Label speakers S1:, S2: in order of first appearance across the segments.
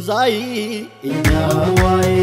S1: ዛይ እኛዋይ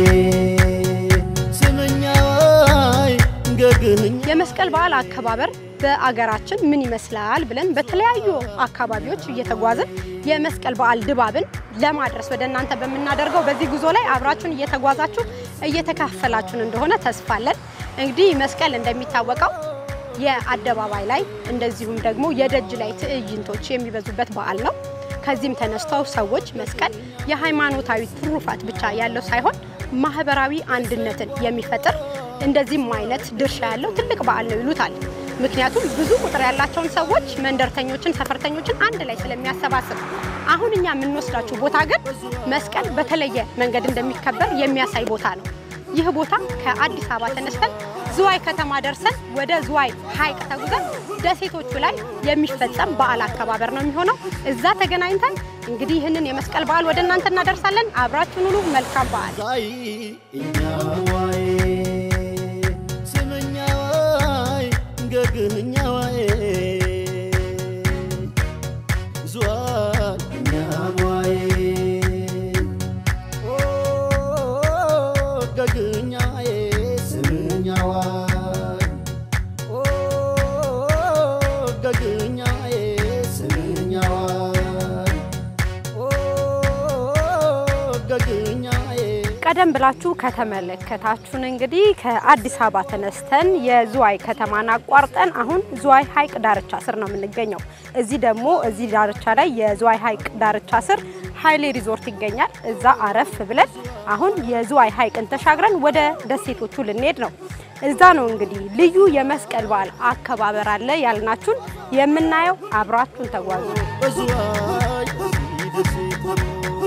S1: ስምኛዋይ ገግህኛ
S2: የመስቀል በዓል አከባበር በአገራችን ምን ይመስላል ብለን በተለያዩ አካባቢዎች እየተጓዝን የመስቀል በዓል ድባብን ለማድረስ ወደ እናንተ በምናደርገው በዚህ ጉዞ ላይ አብራችሁን እየተጓዛችሁ እየተካፈላችሁን እንደሆነ ተስፋለን። እንግዲህ መስቀል እንደሚታወቀው የአደባባይ ላይ እንደዚሁም ደግሞ የደጅ ላይ ትዕይንቶች የሚበዙበት በዓል ነው። ከዚህም ተነስተው ሰዎች መስቀል የሃይማኖታዊ ትሩፋት ብቻ ያለው ሳይሆን ማህበራዊ አንድነትን የሚፈጥር እንደዚህም አይነት ድርሻ ያለው ትልቅ በዓል ነው ይሉታል። ምክንያቱም ብዙ ቁጥር ያላቸውን ሰዎች መንደርተኞችን፣ ሰፈርተኞችን አንድ ላይ ስለሚያሰባስብ። አሁን እኛ የምንወስዳችሁ ቦታ ግን መስቀል በተለየ መንገድ እንደሚከበር የሚያሳይ ቦታ ነው። ይህ ቦታ ከአዲስ አበባ ተነስተን ዝዋይ ከተማ ደርሰን ወደ ዝዋይ ሐይቅ ተጉዘን ደሴቶቹ ላይ የሚፈጸም በዓል አከባበር ነው የሚሆነው። እዛ ተገናኝተን እንግዲህ ይህንን የመስቀል በዓል ወደ እናንተ እናደርሳለን። አብራችሁን ሁሉ መልካም በዓል።
S1: ዛይ እኛዋይ ስምኛዋይ ገግህኛዋይ ዝዋይ እኛዋይ ኦ ገግህኛዬ ስምኛዋይ ኦ ገግህኛዬ ስምኛዋይ ኦ ገግህኛዬ
S2: ቀደም ብላችሁ ከተመለከታችሁን እንግዲህ ከአዲስ አበባ ተነስተን የዝዋይ ከተማን አቋርጠን አሁን ዝዋይ ሐይቅ ዳርቻ ስር ነው የምንገኘው። እዚህ ደግሞ እዚህ ዳርቻ ላይ የዝዋይ ሐይቅ ዳርቻ ስር ሀይሌ ሪዞርት ይገኛል። እዛ አረፍ ብለን አሁን የዝዋይ ሐይቅን ተሻግረን ወደ ደሴቶቹ ልንሄድ ነው። እዛ ነው እንግዲህ ልዩ የመስቀል በዓል አከባበር አለ ያልናችሁን የምናየው። አብራችሁን ተጓዙ።
S1: በዝዋይ ደሴት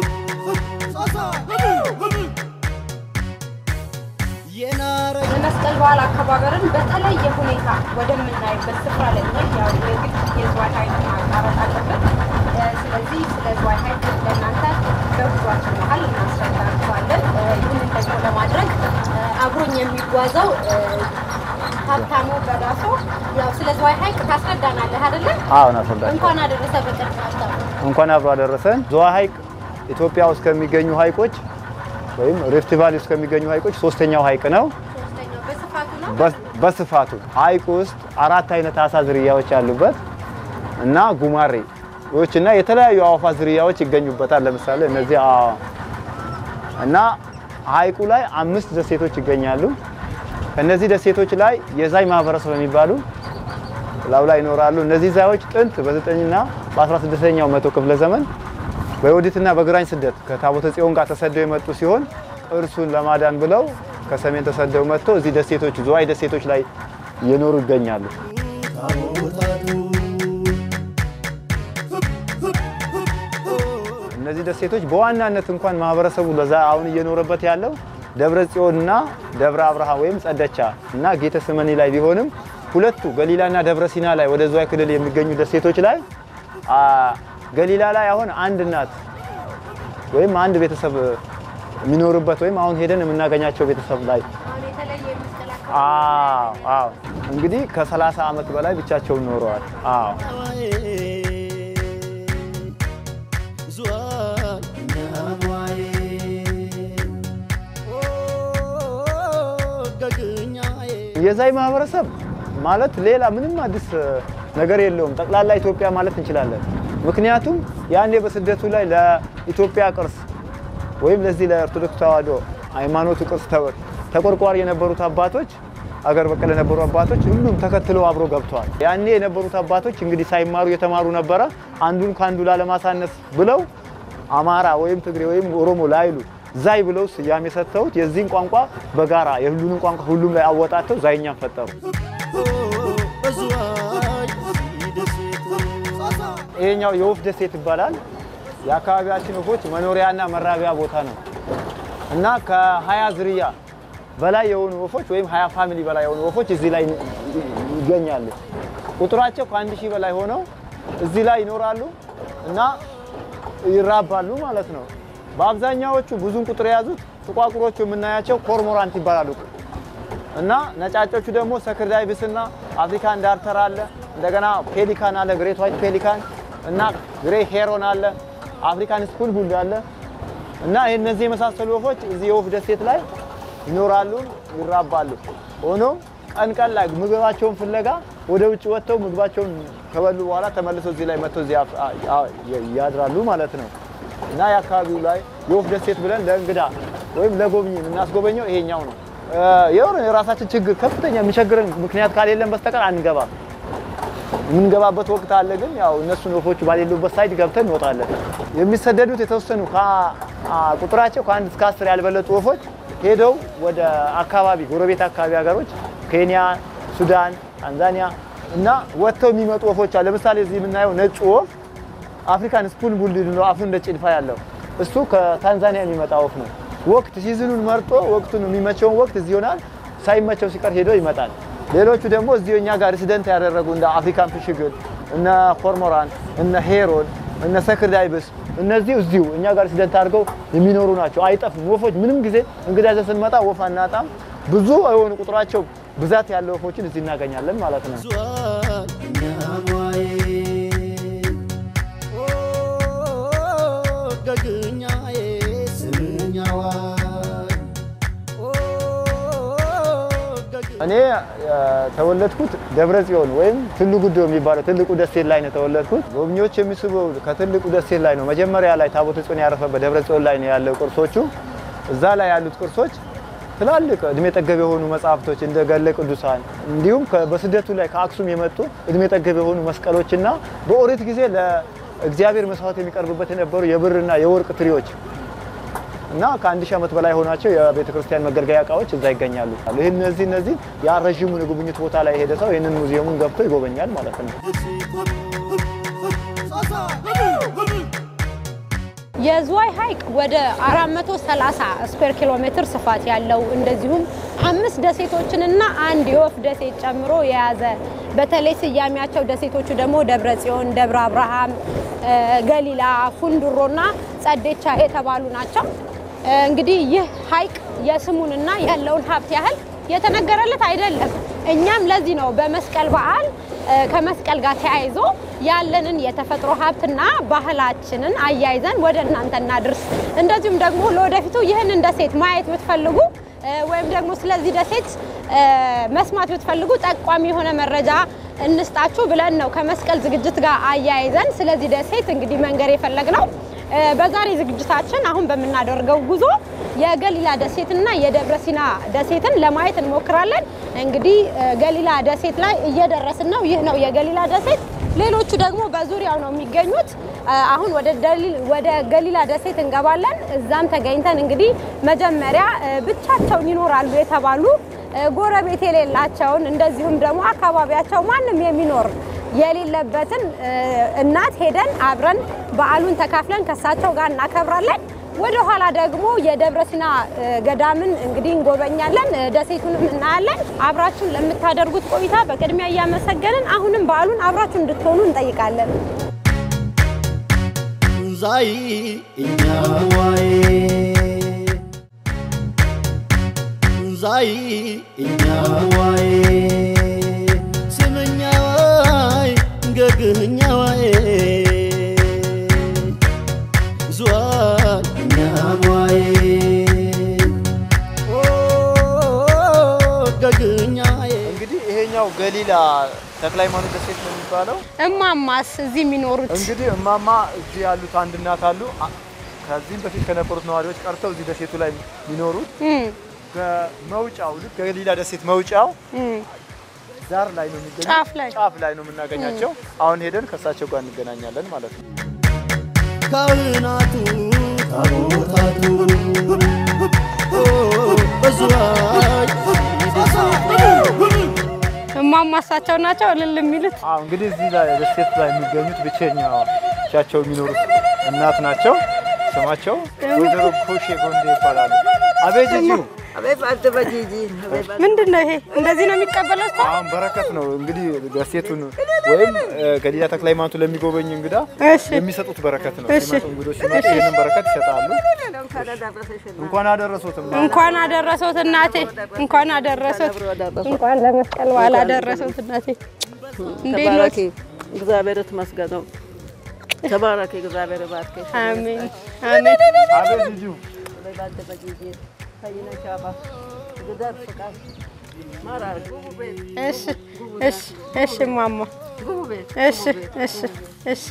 S1: የናረ
S2: የመስቀል በዓል አከባበርን በተለየ ሁኔታ ወደምናይበት ስፍራ ላይ ነን። ያው የግድ የዝዋይ ሐይቅ ማቋረጥ አለብን። እ፣ ስለዚህ ስለ ዝዋይ ሐይቅ ለእናንተ በጉዟችን መሀል እናስረዳችኋለን። እ፣ ይህንን ደግሞ ለማድረግ እ፣ አብሮኝ የሚጓዘው እ፣ ሀብታሙ በዳሶ ያው ስለ ዝዋይ ሐይቅ ታስረዳናለህ አይደለ?
S3: አሁን አስረዳችሁ
S2: እንኳን አደረሰ በቅርብ ሀብታሙ።
S3: እንኳን አብሮ አደረሰን። ዝዋይ ሐይቅ ኢትዮጵያ ውስጥ ከሚገኙ ሐይቆች ወይም ሪፍት ቫሊ ውስጥ ከሚገኙ ሐይቆች ሶስተኛው ሐይቅ ነው
S2: ሶስተኛው በስፋቱ ነው።
S3: በ- በስፋቱ። ሐይቁ ውስጥ አራት አይነት አሳ ዝርያዎች ያሉበት እና ጉማሬዎች እና የተለያዩ አዕዋፋት ዝርያዎች ይገኙበታል። ለምሳሌ እነዚህ አ- እና ሐይቁ ላይ አምስት ደሴቶች ይገኛሉ። ከነዚህ ደሴቶች ላይ የዛይ ማህበረሰብ የሚባሉ ላው ላይ ይኖራሉ። እነዚህ ዛዮች ጥንት በዘጠኝና በ16ኛው መቶ ክፍለ ዘመን በዮዲትና በግራኝ ስደት ከታቦተ ጽዮን ጋር ተሰደው የመጡ ሲሆን እርሱን ለማዳን ብለው ከሰሜን ተሰደው መጥተው እዚህ ደሴቶች ዝዋይ ደሴቶች ላይ እየኖሩ ይገኛሉ።
S1: ታቦታቱ
S3: እነዚህ ደሴቶች በዋናነት እንኳን ማህበረሰቡ ለዛ አሁን እየኖረበት ያለው ደብረ ጽዮንና ደብረ አብርሃም ወይም ጸደቻ እና ጌተ ስመኒ ላይ ቢሆንም ሁለቱ ገሊላና ደብረ ሲና ላይ ወደ ዝዋይ ክልል የሚገኙ ደሴቶች ላይ አ፣ ገሊላ ላይ አሁን አንድ እናት ወይም አንድ ቤተሰብ የሚኖርበት ወይም አሁን ሄደን የምናገኛቸው ቤተሰብ ላይ
S2: አሁን የተለየ የመስቀል
S3: አዎ አዎ እንግዲህ ከ30 ዓመት በላይ ብቻቸውን ኖረዋል። አዎ
S1: ዝዋይ እኛዋይ ኦ ገግህኛዬ
S3: የዛይ ማህበረሰብ ማለት ሌላ ምንም አዲስ ነገር የለውም። ጠቅላላ ኢትዮጵያ ማለት እንችላለን። ምክንያቱም ያኔ በስደቱ ላይ ለኢትዮጵያ ቅርስ ወይም ለዚህ ለኦርቶዶክስ ተዋሕዶ ሃይማኖቱ ቅርስ ተ- ተቆርቋሪ የነበሩት አባቶች አገር በቀል የነበሩ አባቶች ሁሉም ተከትለው አብሮ ገብተዋል። ያኔ የነበሩት አባቶች እንግዲህ ሳይማሩ የተማሩ ነበረ። አንዱን ከአንዱ ላለማሳነስ ብለው አማራ ወይም ትግሬ ወይም ኦሮሞ ላይሉ ዛይ ብለው ስያሜ ሰጥተውት የዚህን ቋንቋ በጋራ የሁሉንም ቋንቋ ሁሉም ላይ አወጣተው ዛይኛን ፈጠሩ።
S1: በዝዋይ ደሴት
S3: ይሄኛው የወፍ ደሴት ይባላል። የአካባቢያችን ወፎች መኖሪያና መራቢያ ቦታ ነው እና ከ20 ዝርያ በላይ የሆኑ ወፎች ወይም 20 ፋሚሊ በላይ የሆኑ ወፎች እዚህ ላይ ይገኛሉ። ቁጥራቸው ከአንድ ሺህ በላይ ሆነው እዚህ ላይ ይኖራሉ እና ይራባሉ ማለት ነው። በአብዛኛዎቹ ብዙን ቁጥር የያዙት ጥቋቁሮቹ የምናያቸው ኮርሞራንት ይባላሉ እና ነጫጮቹ ደግሞ ሰክር ዳይቪስ እና አፍሪካን ዳርተር አለ። እንደገና ፔሊካን አለ፣ ግሬት ዋይት ፔሊካን እና ግሬ ሄሮን አለ፣ አፍሪካን ስኩል ሁሉ አለ እና ይህ እነዚህ የመሳሰሉ ወፎች እዚህ የወፍ ደሴት ላይ ይኖራሉ፣ ይራባሉ። ሆኖም ቀን ቀን ላይ ምግባቸውን ፍለጋ ወደ ውጭ ወጥተው ምግባቸውን ከበሉ በኋላ ተመልሰው እዚህ ላይ መጥተው እዚህ አፍ- አ- አ- ያድራሉ ማለት ነው። እና የአካባቢው ላይ የወፍ ደሴት ብለን ለእንግዳ ወይም ለጎብኚ የምናስጎበኘው ይሄኛው ነው። እ፣ የሆነ የራሳችን ችግር ከፍተኛ የሚቸግረን ምክንያት ካሌለን በስተቀር አንገባም። የምንገባበት ወቅት አለ፣ ግን ያው እነሱን ወፎቹ ባሌሉበት ሳይድ ገብተን እንወጣለን። የሚሰደዱት የተወሰኑ ከ- አ- ቁጥራቸው ከአንድ እስከ አስር ያልበለጡ ወፎች ሄደው ወደ አካባቢ ጎረቤት አካባቢ ሀገሮች ኬንያ፣ ሱዳን፣ ታንዛኒያ እና ወጥተው የሚመጡ ወፎች አሉ። ለምሳሌ እዚህ የምናየው ነጩ ወፍ አፍሪካን ስፑን ቡል ነው፣ አፉ እንደ ጭልፋ ያለው እሱ ከታንዛኒያ የሚመጣ ወፍ ነው። ወቅት ሲዝኑን መርጦ ወቅቱን የሚመቸውን ወቅት እዚህ ይሆናል፣ ሳይመቸው ሲቀር ሄዶ ይመጣል። ሌሎቹ ደግሞ እዚሁ እኛ ጋር ሬሲደንት ያደረጉ እንደ አፍሪካን ፍሽግል፣ እነ ኮርሞራን፣ እነ ሄሮን፣ እነ ሰክርዳይብስ እነዚህ እዚሁ እኛ ጋር ሬሲደንት አድርገው የሚኖሩ ናቸው። አይጠፉም ወፎች። ምንም ጊዜ እንግዳ ይዘን ስንመጣ ወፍ አናጣም። ብዙ የሆኑ ቁጥራቸው ብዛት ያለው ወፎችን እዚህ እናገኛለን ማለት ነው።
S1: ዟል እኛሟዬ ኦ ገግኛዬ ስምኛዋይ ኦ ገግ-
S3: እኔ የተወለድኩት ደብረ ጽዮን ወይም ትሉ ጉዶ የሚባለው ትልቁ ደሴት ላይ ነው የተወለድኩት። ጎብኚዎች የሚስበው ከትልቁ ደሴት ላይ ነው። መጀመሪያ ላይ ታቦተ ጽዮን ያረፈበት ደብረ ጽዮን ላይ ነው ያለው ቅርሶቹ። እዛ ላይ ያሉት ቅርሶች ትላልቅ እድሜ ጠገብ የሆኑ መጽሐፍቶች እንደ ገድለ ቅዱሳን እንዲሁም ከ- በስደቱ ላይ ከአክሱም የመጡ እድሜ ጠገብ የሆኑ መስቀሎችና በኦሪት ጊዜ ለእግዚአብሔር መስዋዕት የሚቀርብበት የነበሩ የብርና የወርቅ ትሪዎች እና ከአንድ ሺህ ዓመት በላይ የሆናቸው የቤተ ክርስቲያን መገልገያ እቃዎች እዛ ይገኛሉ። ይህ እነዚህ እነዚህ ያ ረዥሙን የጉብኝት ቦታ ላይ የሄደ ሰው ይህንን ሙዚየሙን ገብቶ ይጎበኛል ማለት ነው።
S2: የዝዋይ ሐይቅ ወደ 430 ስኩዌር ኪሎ ሜትር ስፋት ያለው እንደዚሁም አምስት ደሴቶችንና አንድ የወፍ ደሴት ጨምሮ የያዘ በተለይ ስያሜያቸው ደሴቶቹ ደግሞ ደብረ ጽዮን፣ ደብረ አብርሃም፣ እ፣ ገሊላ፣ ፉንድሮና ጸዴቻ የተባሉ ናቸው። እ፣ እንግዲህ ይህ ሐይቅ የስሙንና ያለውን ሀብት ያህል የተነገረለት አይደለም። እኛም ለዚህ ነው በመስቀል በዓል እ፣ ከመስቀል ጋር ተያይዞ ያለንን የተፈጥሮ ሀብትና ባህላችንን አያይዘን ወደ እናንተ እናድርስ። እንደዚሁም ደግሞ ለወደፊቱ ይህንን ደሴት ማየት ብትፈልጉ እ፣ ወይም ደግሞ ስለዚህ ደሴት እ፣ መስማት ብትፈልጉ ጠቋሚ የሆነ መረጃ እንስጣችሁ ብለን ነው ከመስቀል ዝግጅት ጋር አያይዘን ስለዚህ ደሴት እንግዲህ መንገር የፈለግነው። እ፣ በዛሬ ዝግጅታችን አሁን በምናደርገው ጉዞ የገሊላ ደሴትና የደብረ ሲና ደሴትን ለማየት እንሞክራለን። እንግዲህ እ፣ ገሊላ ደሴት ላይ እየደረስን ነው። ይህ ነው የገሊላ ደሴት። ሌሎቹ ደግሞ በዙሪያው ነው የሚገኙት። እ፣ አሁን ወደ ደሊል ወደ ገሊላ ደሴት እንገባለን። እዛም ተገኝተን እንግዲህ መጀመሪያ እ፣ ብቻቸውን ይኖራሉ የተባሉ እ፣ ጎረቤት የሌላቸውን እንደዚሁም ደግሞ አካባቢያቸው ማንም የሚኖር የሌለበትን እ፣ እናት ሄደን አብረን በዓሉን ተካፍለን ከሳቸው ጋር እናከብራለን። ወደ ኋላ ደግሞ የደብረ ሲና እ፣ ገዳምን እንግዲህ እንጎበኛለን፣ እ፣ ደሴቱንም እናያለን። አብራችሁን ለምታደርጉት ቆይታ በቅድሚያ እያመሰገንን አሁንም በዓሉን አብራችሁ እንድትሆኑ እንጠይቃለን።
S1: ዛይ እኛዋይ ዛይ እኛዋይ ስምኛዋይ ገግኛዋይ ዝዋይ እኛዋይ ኦ ገግኛዬ
S3: እንግዲህ ይሄኛው ገሊላ ተክለ ሃይማኖት ደሴት ነው የሚባለው።
S2: እማማስ እዚህ የሚኖሩት
S3: እንግዲህ እማማ እዚህ ያሉት አንድ እናት አሉ። አ- ከዚህም በፊት ከነበሩት ነዋሪዎች ቀርተው እዚህ ደሴቱ ላይ የሚኖሩት
S2: እም፣
S3: በመውጫው ልክ ገሊላ ደሴት መውጫው
S2: እም፣
S3: ዳር ላይ ነው የሚገኙት።
S2: ጫፍ ላይ
S3: ጫፍ ላይ ነው የምናገኛቸው። አሁን ሄደን ከእሳቸው ጋር እንገናኛለን ማለት ነው።
S1: ካህናቱ ታቦታቱ ኦ በዝዋይ
S2: እማማ እሳቸው ናቸው እልል የሚሉት።
S3: አዎ እንግዲህ እዚህ ላይ ደሴት ላይ የሚገኙት ብቸኛ ብቻቸው የሚኖሩት እናት ናቸው። ስማቸው ወይዘሮ ኮሼ ጎንዴ ይባላሉ። አቤት ጂጂ
S2: ምንድን ነው ይሄ? እንደዚህ ነው የሚቀበለው ሰው?
S3: አሁን በረከት ነው እንግዲህ ደሴቱን ወይም እ፣ ገሊላ ተክለ ሃይማኖቱ ለሚጎበኝ እንግዳ
S2: እሺ
S3: የሚሰጡት በረከት ነው።
S2: እሺ።
S3: ሲመጡ እንግዶች ሲመጡ ይህንን በረከት ይሰጣሉ። እንኳን አደረሱትም።
S2: እንኳን አደረሰውት እናቴ፣ እንኳን አደረሰውት፣ እንኳን ለመስቀል በዓል አደረሰውት እናቴ። እንዴት ነው?
S4: ተባረኪ። እግዚአብሔር ይመስገነው። ተባረክ፣ እግዚአብሔር ይባርክሽ።
S2: አሜን አሜን።
S3: አቤት ልጁ
S2: እሺ እሺ እሺ ማማ እሺ እሺ እሺ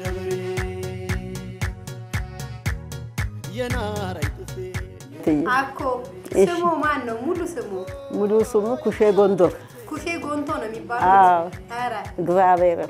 S1: የናራይ ጥፌ
S2: አኮ ስሙ ማን ነው? ሙሉ ስሙ
S4: ሙሉ ስሙ ኩሼ ጎንዶር።
S2: ኩሼ ጎንቶ ነው የሚባለው።
S4: አዎ
S2: ኧረ
S4: እግዚአብሔር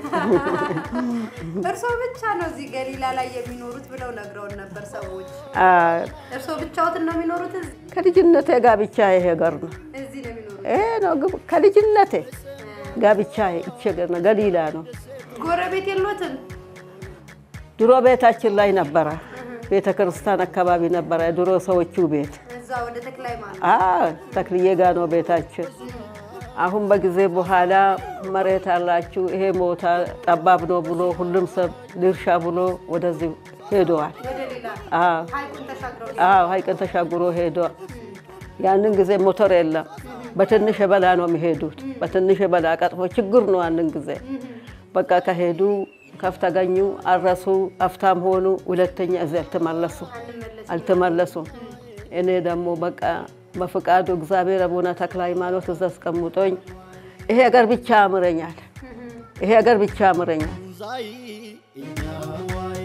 S2: እርስዎ ብቻ ነው እዚህ ገሊላ ላይ የሚኖሩት ብለው ነግረውን ነበር ሰዎች።
S4: አዎ፣
S2: እርስዎ ብቻዎትን ነው የሚኖሩት እዚህ
S4: ከልጅነቴ ጋብቻ ይሄ ገር ነው።
S2: እዚህ ነው የሚኖሩት?
S4: ይሄ ነው ግብ- ከልጅነቴ ጋብቻ ይቼ ገር ነው። ገሊላ ነው።
S2: ጎረቤት የሎትም?
S4: ድሮ ቤታችን ላይ ነበረ። ቤተ ክርስቲያን አካባቢ ነበረ የድሮ ሰዎቹ ቤት።
S2: እዛ ወደ ተክለ ሃይማኖት
S4: አዎ ተክልዬ ጋ ነው ቤታችን። አሁን በጊዜ በኋላ መሬት አላችሁ ይሄ ቦታ ጠባብ ነው ብሎ ሁሉም ሰብ ድርሻ ብሎ ወደዚህ ሄደዋል።
S2: ወደ ሌላ
S4: አዎ
S2: ሀይቁን ተሻግረው
S4: አዎ ሀይቅን ተሻግሮ ሄደዋል። ያንን ጊዜ ሞተር የለም። በትንሽ የበላ ነው የሚሄዱት። በትንሽ የበላ ቀጥፎ ችግር ነው። ያንን ጊዜ በቃ ከሄዱ ከፍት ተገኙ፣ አረሱ፣ አፍታም ሆኑ። ሁለተኛ እዚህ አልተመለሱ አልተመለሱም። እኔ ደግሞ በቃ በፍቃዱ እግዚአብሔር አቡነ ተክለ ሃይማኖት እዛ አስቀምጦኝ ይሄ ሀገር ብቻ ያምረኛል፣ ይሄ ሀገር ብቻ ያምረኛል።
S1: ዛይ እኛዋይ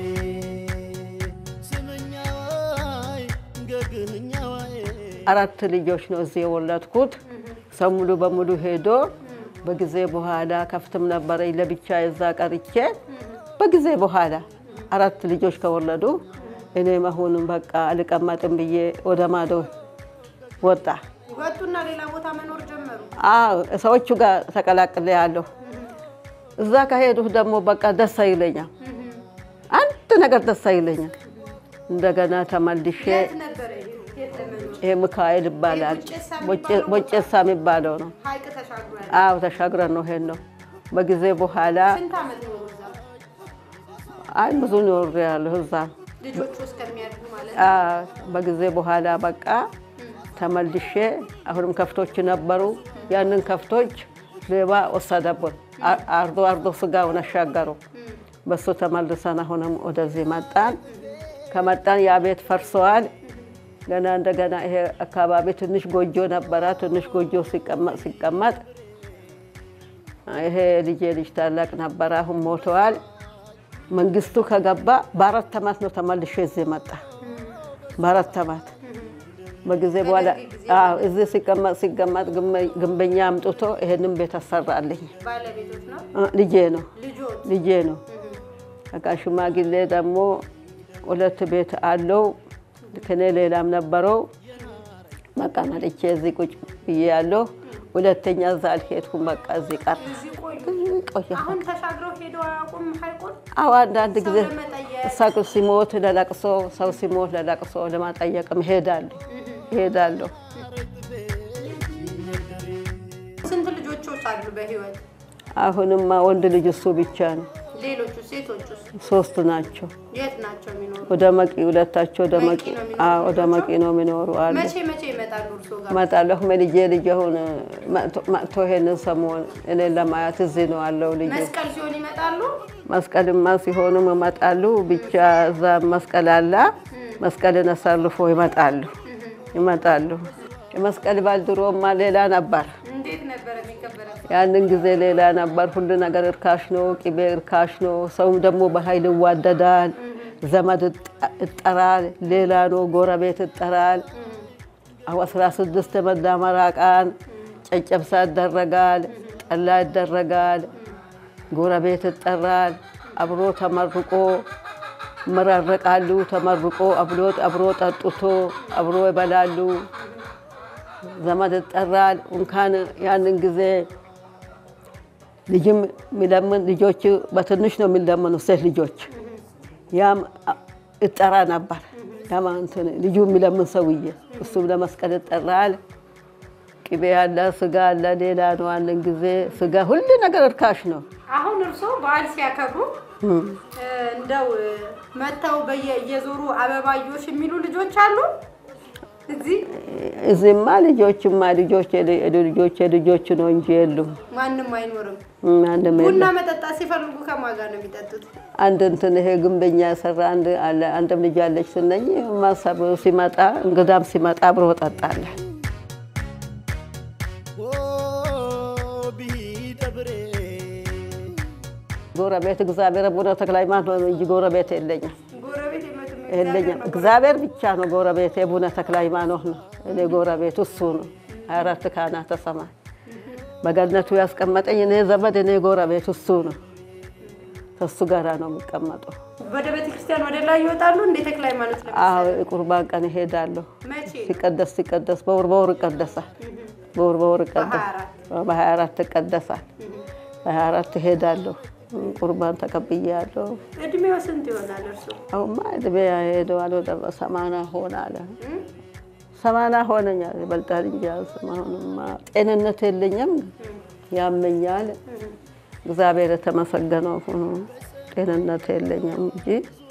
S1: ስምኛዋይ ገግህኛዋይ
S4: አራት ልጆች ነው እዚህ የወለድኩት። ሰው ሙሉ በሙሉ ሄዶ በጊዜ በኋላ ከፍትም ነበረኝ ለብቻ የዛ ቀርቼ በጊዜ በኋላ አራት ልጆች ከወለዱ እኔም አሁንም በቃ አልቀመጥም ብዬ ወደ ማዶ ወጣ።
S2: ወጡና ሌላ ቦታ መኖር ጀመሩ።
S4: አዎ ሰዎቹ ጋር ተቀላቅለ ያለሁ እዛ ከሄዱህ ደግሞ በቃ ደስ አይለኛል። አንድ ነገር ደስ አይለኛል። እንደገና ተመልሼ
S2: የት ነበረ የት ለመኖር?
S4: ይሄ ሚካኤል ይባላል ቦጨሳ የሚባለው ነው።
S2: ሀይቅ ተሻግሯል።
S4: አዎ ተሻግረን ነው ሄድ ነው። በጊዜ በኋላ
S2: ስንት ዓመት ኖሩ እዛ?
S4: አይ ብዙ ኖር ያለሁ እዛ።
S2: ልጆቹ እስከሚያድጉ ማለት ነው።
S4: አዎ፣ በጊዜ በኋላ በቃ ተመልሼ አሁንም ከፍቶች ነበሩ። ያንን ከፍቶች ሌባ ወሰደብን። አ- አርዶ አርዶ ስጋውን አሻገሩ። በሱ ተመልሰን አሁንም ወደዚህ መጣን። ከመጣን ያ ቤት ፈርሰዋል። ገና እንደገና ይሄ አካባቢ ትንሽ ጎጆ ነበረ። ትንሽ ጎጆ ሲቀመጥ ሲቀመጥ ይሄ ልጄ ልጅ ታላቅ ነበረ። አሁን ሞተዋል። መንግስቱ ከገባ በአራት ዓመት ነው ተመልሼ እዚህ መጣ። በአራት ዓመት በጊዜ በኋላ አዎ፣ እዚህ ሲቀመጥ ሲቀመጥ ግንበ- ግንበኛ አምጥቶ ይሄንን ቤት አሰራልኝ።
S2: ባለቤቶች ነው
S4: አ፣ ልጄ ነው
S2: ልጆች
S4: ልጄ ነው። በቃ ሽማግሌ ደግሞ ሁለት ቤት አለው። ከኔ ሌላም ነበረው። በቃ መጥቼ እዚህ ቁጭ ብዬ ያለሁ። ሁለተኛ እዛ አልሄድኩም። በቃ እዚህ ቀረ
S2: እዚህ ቆዩ።
S4: ቆየ።
S2: አሁን ተሻግረው ሄደው አያውቁም ሀይቁን?
S4: አዎ አንዳንድ ጊዜ
S2: ሰው ለመጠየቅ
S4: ሰው ሲሞት ለለቅሶ ሰው ሲሞት ለለቅሶ ለማጠየቅም ሄዳለሁ ሄዳለሁ።
S2: ስንት ልጆቾች አሉ በህይወት?
S4: አሁንማ ወንድ ልጅ እሱ ብቻ ነው።
S2: ሌሎቹ ሴቶቹስ
S4: ሶስት ናቸው።
S2: የት ናቸው የሚኖሩ?
S4: ወደ መቂ ሁለታቸው ወደ መቂ
S2: መቂ ነው የሚኖሩ
S4: አዎ ወደ መቂ ነው የሚኖሩ አሉ።
S2: መቼ መቼ ይመጣሉ እርሶ ጋር?
S4: እመጣለሁ ልጄ ልጅ አሁን መጥቶ- መጥቶ ይሄንን ሰሞን እኔን ለማየት እዚህ ነው አለው ልጅ
S2: መስቀል ሲሆን ይመጣሉ?
S4: መስቀልማ ሲሆኑም ይመጣሉ። ብቻ እዛ መስቀል አለ። መስቀልን አሳልፎ ይመጣሉ ይመጣሉ። የመስቀል በዓል ድሮማ ሌላ ነበር።
S2: እንዴት ነበረ የሚከበረው?
S4: ያንን ጊዜ ሌላ ነበር። ሁሉ ነገር እርካሽ ነው። ቅቤ እርካሽ ነው። ሰውም ደግሞ በኃይል ይዋደዳል። ዘመድ ይጠ- ይጠራል። ሌላ ነው። ጎረቤት ይጠራል። አሁ አስራ ስድስት የመዳመራ ቀን ጨጨብሳ ይደረጋል። ጠላ ይደረጋል። ጎረቤት ይጠራል። አብሮ ተመርቆ ይመራረቃሉ። ተመርቆ አብሮ አብሮ ጠጥቶ አብሮ ይበላሉ። ዘመድ ይጠራል። እንኳን ያንን ጊዜ ልጅም የሚለምን ልጆች በትንሽ ነው የሚለምኑ ሴት ልጆች ያም ይጠራ ነበር። ያም እንትን ልጁ የሚለምን ሰውዬ እሱም ለመስቀል ይጠራል። ቅቤ አለ፣ ስጋ አለ። ሌላ ነው ያንን ጊዜ ስጋ ሁሉ ነገር እርካሽ ነው።
S2: አሁን እርሶ በዓል ሲያከብሩ እ፣ እንደው እ፣ መጥተው በየ- እየዞሩ አበባዮሽ የሚሉ ልጆች አሉ? እዚህ
S4: እዚህማ ልጆችማ ልጆች ልጆች ልጆች ነው እንጂ የሉም።
S2: ማንም አይኖርም።
S4: አንድም
S2: ቡና
S4: የለም።
S2: መጠጣት ሲፈልጉ ከማን ጋር ነው የሚጠጡት?
S4: አንድ እንትን ይሄ ግንበኛ የሰራ አንድ አለ አንድም ልጅ አለች ስነኝ ማሰብ ሲመጣ እንግዳም ሲመጣ አብሮ ጠጣለን።
S1: ቢደብሬ
S4: ጎረቤት እግዚአብሔር ቡነ ተክለ ሃይማኖት ነው እንጂ ጎረቤት የለኝም
S2: ጎረቤት የመጡም
S4: የለኝም። እግዚአብሔር ብቻ ነው ጎረቤት። የቡነ ተክለ ሃይማኖት ነው እኔ ጎረቤት እሱ ነው። ሀያ አራት ካህናተ ሰማይ በገነቱ ያስቀመጠኝ እኔ ዘመድ እኔ ጎረቤት እሱ ነው። ከእሱ ጋራ ነው የሚቀመጠው።
S2: ወደ ቤተ ክርስቲያን ወደ ላይ ይወጣሉ። እንደ ተክለ ሃይማኖት
S4: አዎ
S2: ለምሳሌ
S4: የቁርባን ቀን ይሄዳለሁ።
S2: መቼ
S4: ሲቀደስ ሲቀደስ በወር በወር ይቀደሳል። በወር በወር ይቀደሳል። በሀያ አራት ይቀደሳል። በሀያ አራት እሄዳለሁ። ቁርባን ተቀብያለሁ።
S2: እድሜው ስንት ይሆናል እርሱ?
S4: አሁንማ እድሜ ሄደዋል ወደ ሰማና ሆናለ። ሰማና ሆነኛል ይበልጣል እንጂ አሁንማ ጤንነት የለኝም፣ ያመኛል። እግዚአብሔር የተመሰገነው ሆኖ ጤንነት የለኝም እንጂ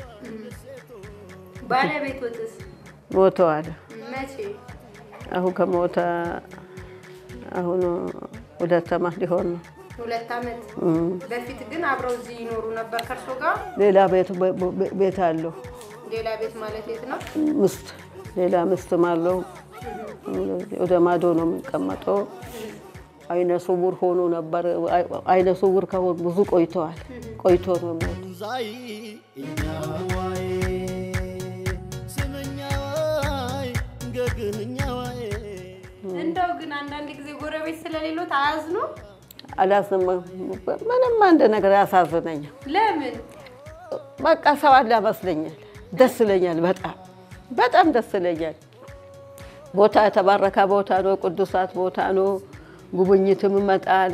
S2: ባለቤቶትስ
S4: ሞተዋል።
S2: መቼ?
S4: አሁን ከሞተ አሁን ሁለት ዓመት ሊሆን ነው።
S2: ሁለት ዓመት
S4: እም።
S2: በፊት ግን አብረው እዚህ ይኖሩ ነበር ከእርሶ ጋር?
S4: ሌላ ቤት ቤት አለው
S2: ሌላ ቤት ማለት የት ነው?
S4: ምስት ሌላ ምስትም አለው። ወደ ማዶ ነው የሚቀመጠው። አይነ ስውር ሆኖ ነበር። አይነ ስውር ከሆኑ ብዙ ቆይተዋል። ቆይቶ ነው የሞተው።
S1: ዛይ እኛዋይ ስምኛዋይ ገግንኛዋይ
S2: እንደው ግን አንዳንድ ጊዜ ጎረቤት ስለሌሎት አያዝኑ?
S4: አላስም ምንም አንድ ነገር ያሳዝነኛል።
S2: ለምን?
S4: በቃ ሰው አለ መስለኛል። ደስ ይለኛል። በጣም በጣም ደስ ይለኛል። ቦታ የተባረከ ቦታ ነው። ቅዱሳት ቦታ ነው። ጉብኝትም ይመጣል።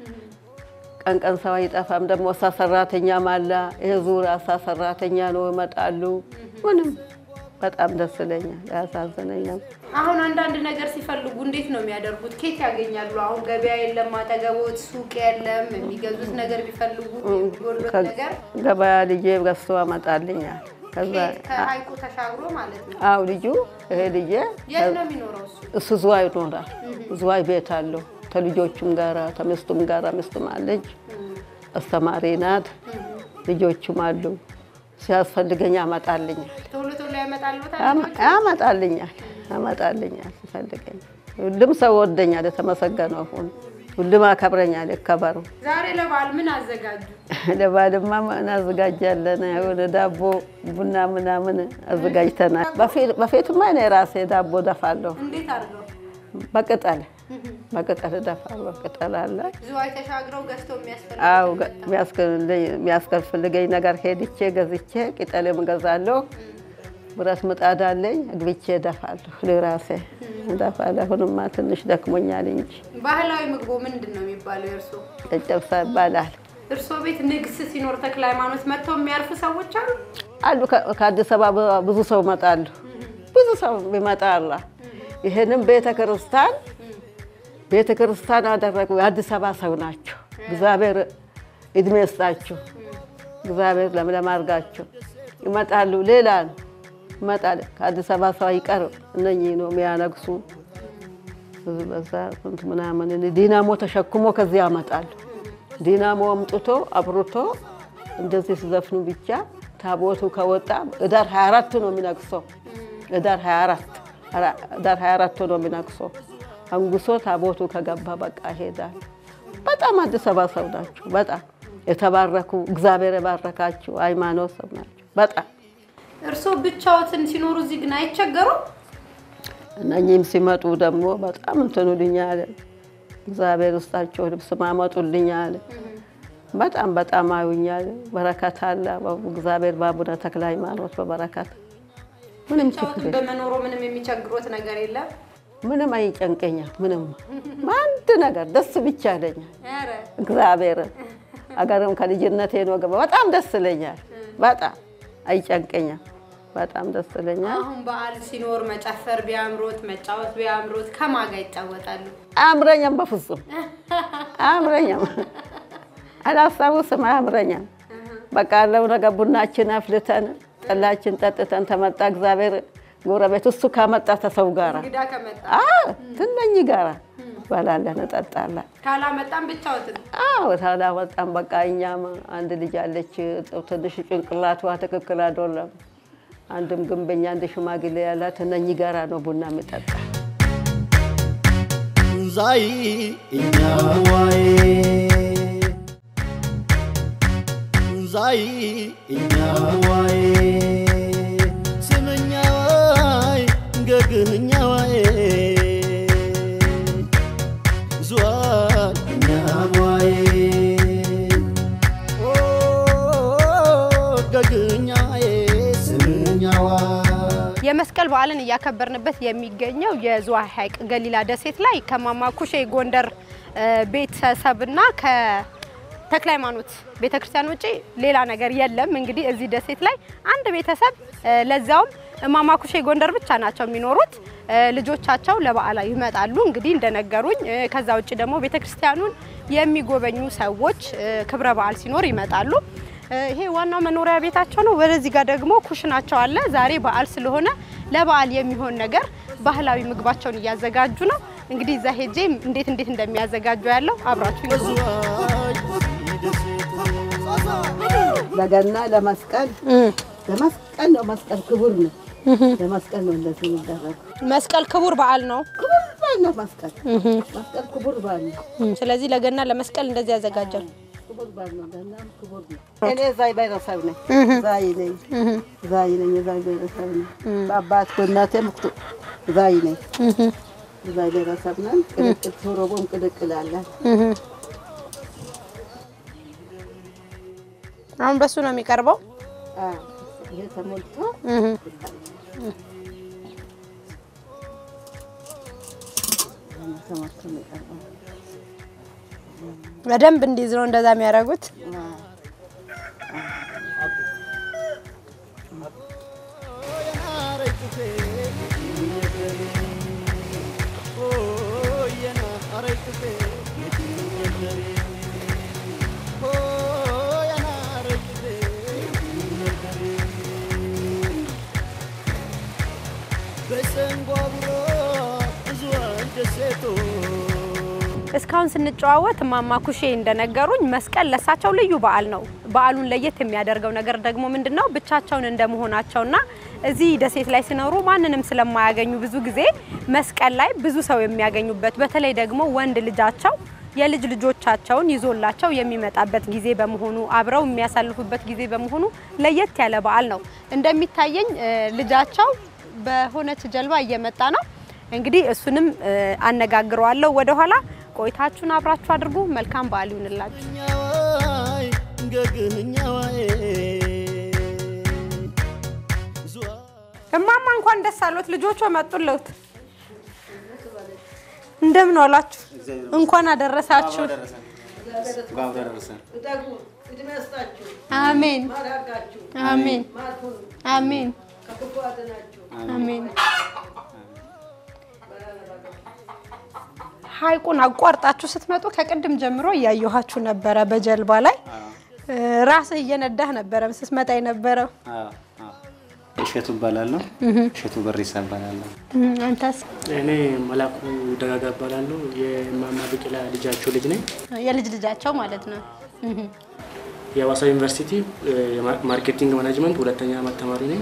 S4: ቀን ቀን ሰው አይጠፋም። ደግሞ እሳ ሰራተኛም አለ። ይሄ ዙሪያ እሳ ሰራተኛ ነው ይመጣሉ። ምንም በጣም ደስ ይለኛል። ያሳዝነኛል።
S2: አሁን አንዳንድ ነገር ሲፈልጉ እንዴት ነው የሚያደርጉት? ኬት ያገኛሉ? አሁን ገበያ የለም፣ አጠገቦት ሱቅ የለም። የሚገዙት ነገር ቢፈልጉ የሚጎሉት ነገር
S4: ገበያ ልጄ ገዝቶ አመጣልኛል። ከዛ
S2: ኬት ከሀይቁ ተሻግሮ ማለት ነው።
S4: አው ልጁ ይሄ ልጄ
S2: የት ነው የሚኖረው እሱ?
S4: እሱ ዝዋይ ይኖራል። ዝዋይ ቤት አለው ከልጆቹም ጋራ ከሚስቱም ጋራ ሚስቱም አለች። አስተማሪ ናት። ልጆቹም አሉ። ሲያስፈልገኝ ያመጣልኛል
S2: ቶሎ ቶሎ ያመጣልዎታል?
S4: ያመ- ያመጣልኛል ያመጣልኛል ሲፈልገኝ። ሁሉም ሰው ወደኛል። የተመሰገነው ሁን። ሁሉም አከብረኛል። ይከበሩ።
S2: ዛሬ ለበዓል ምን አዘጋጁ?
S4: ለባልማ እናዘጋጃለን። የሆነ ዳቦ ቡና ምናምን አዘጋጅተናል። በፊት- በፊትማ እኔ ራሴ ዳቦ ደፋለሁ።
S2: እንዴት አድርገው?
S4: በቅጠል በቅጠል ደፋለሁ። ቅጠል አለ
S2: ዝዋይ ተሻግረው ገዝተው የሚያስፈልግ
S4: አው የሚያስፈልገኝ ነገር ሄድቼ ገዝቼ ቅጠልም ገዛለሁ። ብረት ምጣድ አለኝ እግብቼ እደፋለሁ። ለራሴ እደፋለሁ። አሁንማ ትንሽ ደክሞኛል እንጂ
S2: ባህላዊ ምግቦ ምንድን ነው የሚባለው የእርሶ?
S4: ጨጨብሳ ይባላል
S2: እርሶ ቤት ንግስ ሲኖር ተክለ ሃይማኖት መጥተው የሚያርፉ ሰዎች አሉ?
S4: አሉ። ከ- ከአዲስ አበባ ብዙ ሰው ይመጣሉ። ብዙ ሰው ይመጣል። ይህንም ቤተ ክርስቲያን ቤተ ክርስቲያን አደረጉ። የአዲስ አበባ ሰው ናቸው። እግዚአብሔር እድሜ ይስጣችሁ። እግዚአብሔር ለምለም አድርጋችሁ ይመጣሉ። ሌላ ነው ይመጣል። ከአዲስ አበባ ሰው አይቀርም። እነኚህ ነው የሚያነግሱ። በዛ ስንት ምናምን ዲናሞ ተሸክሞ ከዚህ ያመጣሉ። ዲናሞ አምጥቶ አብርቶ እንደዚህ ሲዘፍኑ ብቻ ታቦቱ ከወጣ እዳር 24 ነው የሚነግሰው። እዳር 24 እዳር 24 ነው የሚነግሰው። አንጉሶ ታቦቱ ከገባ በቃ ይሄዳል። በጣም አዲስ አበባ ሰው ናቸው። በጣም የተባረኩ እግዚአብሔር የባረካቸው ሃይማኖት ሰው ናቸው። በጣም
S2: እርሶ ብቻዎትን ሲኖሩ እዚህ ግን አይቸገሩም?
S4: እነኚህም ሲመጡ ደግሞ በጣም እንትኑልኛል። እግዚአብሔር ውስጣቸው ልብስ ማመጡልኛል። በጣም በጣም አዩኛል። በረከት አለ። እግዚአብሔር በአቡነ ተክለ ሃይማኖት በበረከት ምንም ችግር
S2: ብቻዎትን በመኖሩ ምንም የሚቸግሮት ነገር የለም?
S4: ምንም አይጨንቀኛል። ምንም አንድ ነገር ደስ ብቻ ይለኛል።
S2: ኧረ
S4: እግዚአብሔር አገርም ከልጅነቴ ነው ገባ በጣም ደስ ይለኛል። በጣም አይጨንቀኛል። በጣም ደስ ይለኛል።
S2: አሁን በዓል ሲኖር መጨፈር ቢያምሮት ከማጫወት ቢያምሮት ከማን ጋር ይጫወታሉ?
S4: አያምረኛም፣ በፍጹም አያምረኛም። አላስታውስም፣ አያምረኛም። በቃ ያለው ነገር ቡናችን አፍልተን ጠላችን ጠጥተን ተመጣ እግዚአብሔር ጎረቤት እሱ ካመጣ ተሰው ጋራ አዎ፣ ትነኝ ጋራ በላለን እጠጣለን።
S2: ካላመጣም ብቻዎትን
S4: አዎ ታላመጣም በቃ እኛም አንድ ልጅ አለች ትንሽ ጭንቅላቷ ትክክል አይደለም። አንድም ግንበኛ አንድ ሽማግሌ ያላት እነኚህ ጋራ ነው ቡና የሚጠጣ።
S1: ዛይ እኛዋይ ዛይ እኛዋይ ስምኛዋይ ገግንኛዋይ ዙዋይ እኛዋይ ኦ ገግኛዬ ስምኛዋይ
S2: የመስቀል በዓልን እያከበርንበት የሚገኘው የዝዋይ ሐይቅ ገሊላ ደሴት ላይ ከማማ ኩሼ ጎንደር እ፣ ቤተሰብና ከተክለ ሃይማኖት ቤተክርስቲያን ውጪ ሌላ ነገር የለም። እንግዲህ እዚህ ደሴት ላይ አንድ ቤተሰብ እ፣ ለዛውም እማማ ኩሼ ጎንደር ብቻ ናቸው የሚኖሩት። እ፣ ልጆቻቸው ለበዓል ይመጣሉ እንግዲህ እንደነገሩኝ። እ፣ ከዛ ውጭ ደግሞ ቤተክርስቲያኑን የሚጎበኙ ሰዎች እ፣ ክብረ በዓል ሲኖር ይመጣሉ። እ፣ ይሄ ዋናው መኖሪያ ቤታቸው ነው። ወደዚህ ጋር ደግሞ ኩሽናቸው አለ። ዛሬ በዓል ስለሆነ ለበዓል የሚሆን ነገር ባህላዊ ምግባቸውን እያዘጋጁ ነው። እንግዲህ እዛ ሄጄ እንዴት እንዴት እንደሚያዘጋጁ ያለው አብራችሁ ይሁኑ።
S4: ለገና ለመስቀል ለመስቀል ነው። መስቀል ክቡር ነው። ለመስቀል ነው እንደዚህ የሚደረግ
S2: መስቀል ክቡር በዓል ነው።
S4: ክቡር በዓል ነው። መስቀል መስቀል ክቡር በዓል ነው።
S2: ስለዚህ ለገና ለመስቀል እንደዚህ ያዘጋጃል።
S4: ክቡር በዓል ነው። ገናም ክቡር ነው። እኔ ዛይ ብሔረሰብ ነኝ። ዛይ ነኝ። ዛይ ነኝ። የዛይ ብሔረሰብ ነኝ። በአባት በእናቴም ዛይ ነኝ። ዛይ ብሔረሰብ ነን። ቅልቅል ቶሮቦም ቅልቅል አለን።
S2: አሁን በሱ ነው የሚቀርበው።
S4: አዎ፣ ይሄ ተሞልቶ ተሞልቶ ነው የቀረበው።
S2: በደንብ እንዲይዝ ነው እንደዛ የሚያደርጉት። እስካሁን ስንጨዋወት እማማ ኩሼ እንደነገሩኝ መስቀል ለሳቸው ልዩ በዓል ነው። በዓሉን ለየት የሚያደርገው ነገር ደግሞ ምንድን ነው? ብቻቸውን እንደመሆናቸውና እዚህ ደሴት ላይ ሲኖሩ ማንንም ስለማያገኙ ብዙ ጊዜ መስቀል ላይ ብዙ ሰው የሚያገኙበት በተለይ ደግሞ ወንድ ልጃቸው የልጅ ልጆቻቸውን ይዞላቸው የሚመጣበት ጊዜ በመሆኑ አብረው የሚያሳልፉበት ጊዜ በመሆኑ ለየት ያለ በዓል ነው። እንደሚታየኝ እ፣ ልጃቸው በሆነች ጀልባ እየመጣ ነው። እንግዲህ እሱንም እ፣ አነጋግረዋለሁ ወደኋላ። ቆይታችሁን አብራችሁ አድርጉ። መልካም በዓል ይሁንላችሁ። እማማ እንኳን ደስ አሎት፣ ልጆቹ መጡልዎት። እንደምን ዋላችሁ? እንኳን አደረሳችሁ። አሜን አሜን አሜን አሜን። ሐይቁን አቋርጣችሁ ስትመጡ ከቅድም ጀምሮ እያየኋችሁ ነበረ። በጀልባ ላይ ራስህ እየነዳህ ነበረ ስትመጣ የነበረው።
S5: እሸቱ እባላለሁ። እሸቱ በሬሳ እባላለሁ።
S2: አንተስ?
S6: እኔ መላኩ ደጋጋ እባላለሁ። የማማ ቢቂላ ልጃቸው ልጅ ነኝ።
S2: የልጅ ልጃቸው ማለት ነው።
S6: የሀዋሳ ዩኒቨርሲቲ ማርኬቲንግ ማናጅመንት ሁለተኛ ዓመት ተማሪ ነኝ።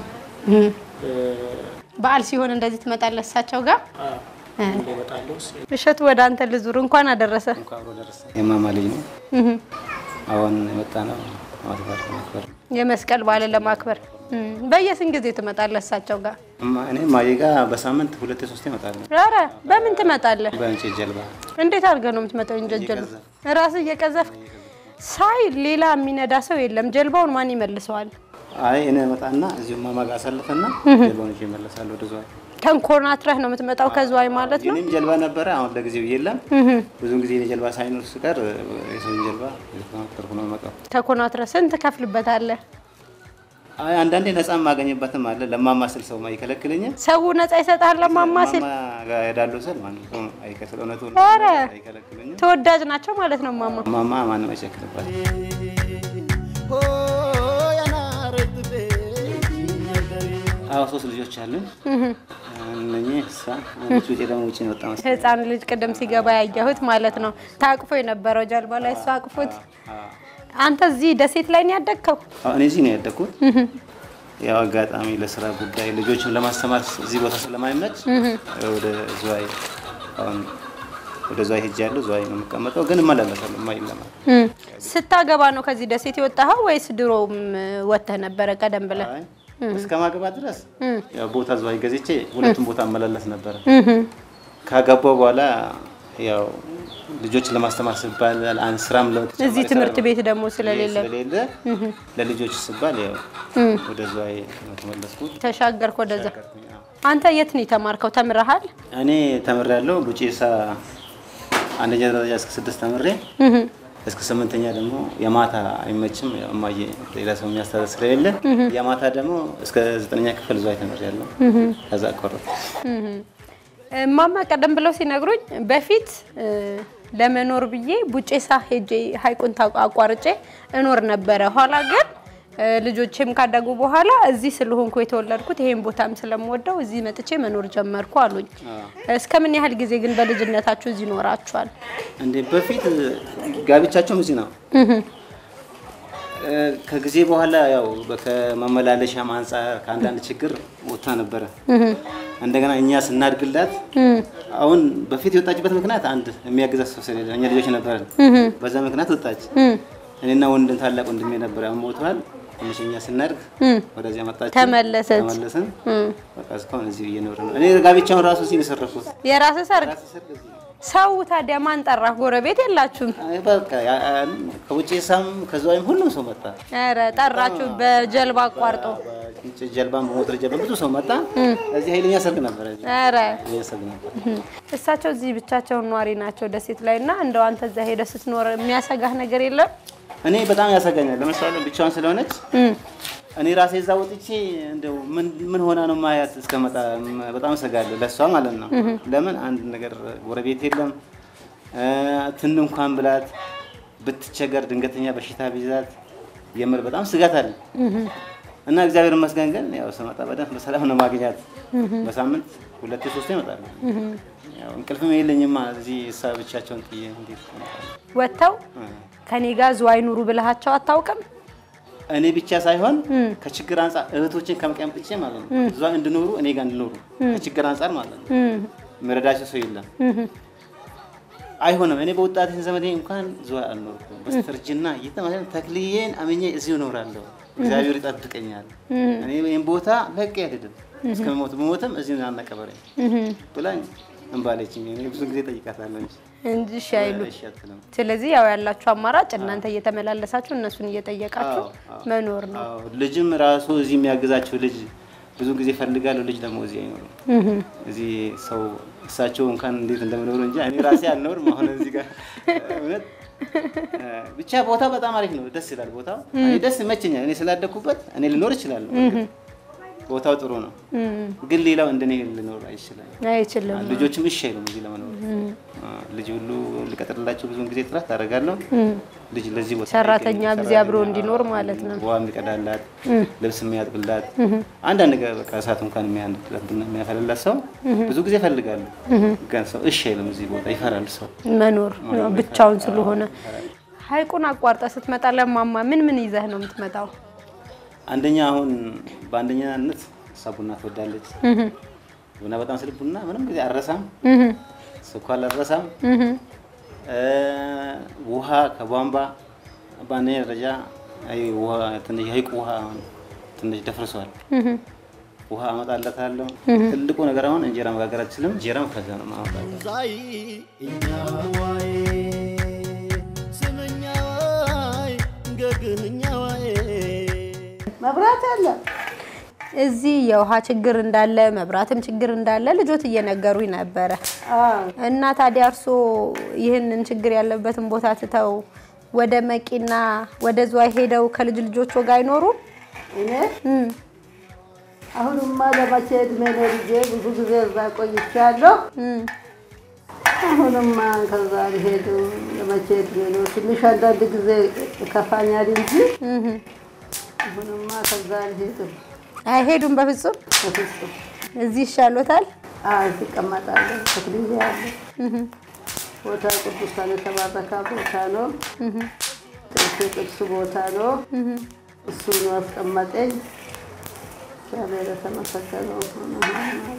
S2: በዓል ሲሆን እንደዚህ ትመጣለህ እሳቸው ጋር?
S6: እመጣለሁ።
S2: እሸቱ ወደ አንተ ልዙር። እንኳን አደረሰ።
S5: እንኳን አብሮ ደረሰ። የማማ ልጅ ነው። አሁን የመጣ ነው ዓመት በዓል ለማክበር።
S2: የመስቀል በዓልን ለማክበር በየስንት ጊዜ ትመጣለህ እሳቸው ጋር?
S5: እማ- እኔ ማዬ ጋ በሳምንት ሁለቴ ሶስቴ እመጣለሁ።
S2: ኧረ በምን ትመጣለህ?
S5: በእንጨት ጀልባ
S2: እንዴት አድርገህ ነው የምትመጣው? እንጀት ጀልባ ራስህ እየቀዘፍክ ሳይ ሌላ የሚነዳ ሰው የለም። ጀልባውን ማን ይመልሰዋል?
S5: አይ እኔ እመጣና እዚሁ ማማ ጋር አሳልፈና ጀልባውን ይዤ እመለሳለሁ ወደ ዝዋይ።
S2: ተንኮርናትረህ ነው የምትመጣው ከዝዋይ ማለት ነው።
S5: የእኔም ጀልባ ነበረ፣ አሁን ለጊዜው የለም። ብዙውን ጊዜ እኔ ጀልባ ሳይኖር ስቀር የሰውን ጀልባ እየተማከርኩ ነው የምመጣው።
S2: ተኮናትረህ ስንት ከፍልበታለህ?
S5: አይ አንዳንዴ ነፃ የማገኝበትም አለ። ለማማ ስል ሰው አይከለክለኝም። ሲል
S2: ሰው ነፃ ይሰጣል ለማማ ሲል።
S5: ማማ ጋር እሄዳለሁ ስል ማንም ሰው አይከለክል እውነቱ
S2: ኧረ
S5: አይከለክለኝም።
S2: ተወዳጅ ናቸው ማለት ነው ማማ።
S5: ማማ ማንም አይቸክልባት። አዎ ሶስት ልጆች አሉን። እነኚህ እሷ አንዲት ውጭ ደግሞ ውጭ ነው ወጣ መሰለኝ።
S2: ህፃን ልጅ ቅድም ሲገባ ያየሁት ማለት ነው። ታቅፎ የነበረው ጀልባ ላይ እሱ አቅፎት። አንተ እዚህ ደሴት ላይ ነው ያደግከው?
S5: አዎ፣ እኔ እዚህ ነው ያደግኩት። ያው አጋጣሚ ለስራ ጉዳይ ልጆችን ለማስተማር እዚህ ቦታ ስለማይመች ወደ ዝዋይ አሁን ወደ ዝዋይ ሄጃለሁ። ዝዋይ ነው የምቀመጠው፣ ግን እመላለሳለሁ። የማይለማ
S2: እም። ስታገባ ነው ከዚህ ደሴት የወጣኸው ወይስ ድሮም ወጥተህ ነበረ ቀደም ብለህ?
S5: አይ፣ እስከ ማግባት ድረስ ያው ቦታ ዝዋይ ገዝቼ ሁለቱም ቦታ እመላለስ ነበረ። ካገባው በኋላ ያው ልጆች ለማስተማር ሲባል አንድ ስራም ለተጨማሪ
S2: እዚህ
S5: ስራ
S2: ትምህርት
S5: ነው።
S2: ቤት ደግሞ ስለሌለ
S5: ስለሌለ ለልጆች ሲባል ያው ወደ ዝዋይ ነው የተመለስኩት።
S2: ተሻገርክ ወደዛ። አንተ የት ነው የተማርከው? ተምረሃል?
S5: እኔ ተምሬያለሁ ቡጬሳ አንደኛ ደረጃ እስከ ስድስት ተምሬ እስከ ስምንተኛ ደግሞ የማታ አይመችም፣ ያው እማዬ ሌላ ሰው የሚያስተዳድር ስለሌለ የማታ ደግሞ እስከ ዘጠነኛ ክፍል ዝዋይ ተምሬያለሁ። ከዛ አቋረጥኩ።
S2: እማማ ቀደም ብለው ሲነግሩኝ በፊት እ፣ ለመኖር ብዬ ቡጬሳ ሄጄ ሀይቁን ታ- አቋርጬ እኖር ነበረ። ኋላ ግን እ፣ ልጆቼም ካደጉ በኋላ እዚህ ስለሆንኩ የተወለድኩት ይሄን ቦታም ስለምወደው እዚህ መጥቼ መኖር ጀመርኩ አሉኝ። እስከ ምን ያህል ጊዜ ግን በልጅነታችሁ እዚህ ኖራችኋል?
S5: እንዴ በፊት ጋብቻቸውም እዚህ ነው። እ፣ ከጊዜ በኋላ ያው ከመመላለሻም አንጻር ከአንዳንድ ችግር ወጥታ ነበረ። እንደገና እኛ ስናድግላት አሁን በፊት የወጣችበት ምክንያት አንድ የሚያግዛት ሰው ስለሌለ እኛ ልጆች ነበረን። በዛ ምክንያት ወጣች። እኔና ወንድም ታላቅ ወንድሜ ነበር፣ ያው ሞቷል። ትንሽ እኛ ስናድግ ወደዚያ መጣች፣
S2: ተመለሰች።
S5: ተመለስን። በቃ እስካሁን እዚሁ እየኖርን ነው። እኔ ጋብቻውን ራሱ እዚህ ነው የሰረኩት።
S2: የራስህ ሰርግ
S5: ራሴ ሰርግ እዚህ ነው።
S2: ሰው ታዲያ ማን ጠራህ? ጎረቤት የላችሁም?
S5: አይ በቃ ያ- ያ- ከውጭሳም ከዚያም ሁሉም ሰው መጣ።
S2: ኧረ ጠራችሁ በጀልባ አቋርጦ?
S5: ጀልባን በሞተር ጀልባ ብዙ ሰው መጣ። እዚህ ኃይለኛ ሰርግ ነበረ። እዚህ
S2: ኧረ
S5: ኃይለኛ ሰርግ ነበር።
S2: እሳቸው እዚህ ብቻቸውን ኗሪ ናቸው ደሴት ላይ እና እንደው አንተ እዛ ሄደህ ስትኖር የሚያሰጋህ ነገር የለም?
S5: እኔ በጣም ያሰጋኛል። ለምሳሌ ብቻዋን ስለሆነች እኔ ራሴ እዛ ወጥቼ እንደው ምን ምን ሆና ነው ማያት እስከመጣ በጣም እሰጋለሁ፣ ለእሷ ማለት ነው። ለምን አንድ ነገር ጎረቤት የለም እ፣ ትን እንኳን ብላት ብትቸገር ድንገተኛ በሽታ ቢይዛት የምር በጣም ስጋት አለ እና እግዚአብሔር ይመስገን ግን ያው ስመጣ በደንብ በሰላም ነው ማግኛት። በሳምንት ሁለቴ ሶስቴ እመጣለሁ። ያው እንቅልፍም የለኝማ እዚህ እሷ ብቻቸውን ጥዬ እንዴት እመጣለሁ?
S2: ወጥተው ከኔ ጋር ዝዋይ ኑሩ ብልሃቸው አታውቅም?
S5: እኔ ብቻ ሳይሆን ከችግር አንጻር እህቶችን ከመቀምጥቼ ማለት ነው እዛ እንድኖሩ እኔ ጋር እንድኖሩ ከችግር አንጻር ማለት ነው መረዳቸው ሰው የለም። አይሆንም። እኔ በወጣት ዘመዴ እንኳን ዝዋይ አልኖርኩም። በስተርጅና እየተማለ ተክልዬን አምኜ እዚሁ እኖራለሁ። እግዚአብሔር ይጠብቀኛል። እኔ ይህን ቦታ ለቅ አይሄድም እስከምሞት ብሞትም እዚሁ አናቀበረኝ ብላኝ እንባለችኝ። እኔ ብዙ ጊዜ ጠይቃታለሁ እንጂ
S2: እንጂ እሺ አይሉ።
S5: እሺ አትልም።
S2: ስለዚህ ያው ያላችሁ አማራጭ እናንተ እየተመላለሳችሁ እነሱን እየጠየቃችሁ
S5: አዎ፣ አዎ።
S2: መኖር ነው።
S5: አዎ፣ ልጅም ራሱ እዚህ የሚያግዛቸው ልጅ ብዙ ጊዜ ፈልጋለሁ። ልጅ ደግሞ እዚህ አይኖርም። እዚህ ሰው እሳቸው እንኳን እንዴት እንደምኖሩ እንጂ እኔ ራሴ አልኖርም። አሁን እዚህ ጋር እውነት እ፣ ብቻ ቦታ በጣም አሪፍ ነው። ደስ ይላል ቦታው። እኔ ደስ ይመቸኛል። እኔ ስላደኩበት እኔ ልኖር እችላለሁ። እርግጥ ቦታው ጥሩ ነው፣ ግን ሌላው እንደኔ ልኖር አይችልም።
S2: አይችልም።
S5: ልጆችም እሺ አይሉም እዚህ ለመኖር። አ፣ ልጅ ሁሉ ልቀጥርላቸው ብዙውን ጊዜ ጥረት ታደርጋለሁ። ልጅ ለዚህ ቦታ
S2: ሰራተኛ
S5: አይገኝም።
S2: እዚህ አብሮ
S5: ሰራተኛ፣
S2: እንዲኖር ማለት ነው።
S5: ውሃ የሚቀዳላት፣ ልብስ የሚያጥብላት፣ አንዳንድ ነገር በቃ እሳት እንኳን የሚያንድላት ቡና የሚያፈላላት ሰው ብዙ ጊዜ እፈልጋለሁ። ግን ሰው እሺ አይልም እዚህ ቦታ ይፈራል ሰው።
S2: መኖር ያው ብቻውን ስለሆነ ሀይቁን አቋርጠ ስትመጣ ለማማ ምን ምን ይዘህ ነው የምትመጣው?
S5: አንደኛ አሁን በአንደኛነት እሷ ቡና ትወዳለች። ቡና በጣም ስል ቡና ምንም ጊዜ አልረሳም፣ ስኳር አልረሳም። እ፣ ውሃ ከቧንቧ በአንደኛ ደረጃ አይ ውሃ ትንሽ ሀይቁ ውሃ አሁን ትንሽ ደፍርሷል። ውሃ አመጣለታለሁ። ትልቁ ነገር አሁን እንጀራ መጋገር አልችልም። እንጀራም ከዛ ነው ማመጣለሁ።
S1: ዛይ እኛዋይ ስምኛዋይ ገግህኛዋይ
S4: መብራት አለ።
S2: እዚህ የውሃ ችግር እንዳለ መብራትም ችግር እንዳለ ልጆት እየነገሩኝ ነበረ። እና ታዲያ እርሶ ይህንን ችግር ያለበትን ቦታ ትተው ወደ መቂና ወደ ዝዋይ ሄደው ከልጅ ልጆች ጋር አይኖሩም?
S4: እኔ አሁንማ ለመቼ እድሜ ነው ልጄ? ብዙ ጊዜ እዛ ቆይቻለሁ። አሁንማ ከዛ ሊሄዱ ለመቼ እድሜ ነው? ትንሽ አንዳንድ ጊዜ ይከፋኛል እንጂ አሁንማ ከዛ አልሄድም።
S2: አይሄዱም በፍጹም።
S4: በፍጹም
S2: እዚህ ይሻሎታል።
S4: እዚህ ይቀመጣለሁ። ተክልዬ ያለ ቦታ ቅዱሳን የተባረከ ቦታ ነው። ጥርሴ ቅዱስ ቦታ ነው። እሱ ነው አስቀመጠኝ። እግዚአብሔር የተመሰገነው ይሁን።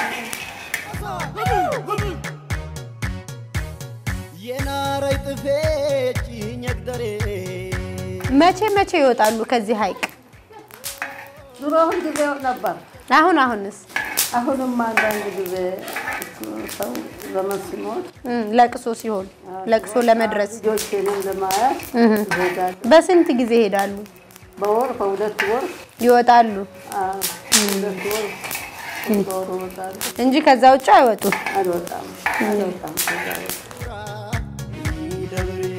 S1: የናረይ ጥፌ ጭኘግደሬ
S2: መቼ መቼ ይወጣሉ ከዚህ ሐይቅ?
S4: ድሮ አሁን ጊዜ ነበር።
S2: አሁን አሁንስ
S4: አሁንም አንዳንድ ጊዜ ሰው ዘመን ሲሞት
S2: እም፣ ለቅሶ ሲሆን ለቅሶ ለመድረስ
S4: ልጆቼንም ለማየት ይሄዳል።
S2: በስንት ጊዜ ይሄዳሉ?
S4: በወር በሁለት ወር
S2: ይወጣሉ
S4: አዎ፣ ሁለት ወር በወር እወጣለሁ።
S2: እንጂ ከዛ ውጭ አይወጡም።
S4: አልወጣም አልወጣም ከዛ ውጭ።
S1: ደብሬ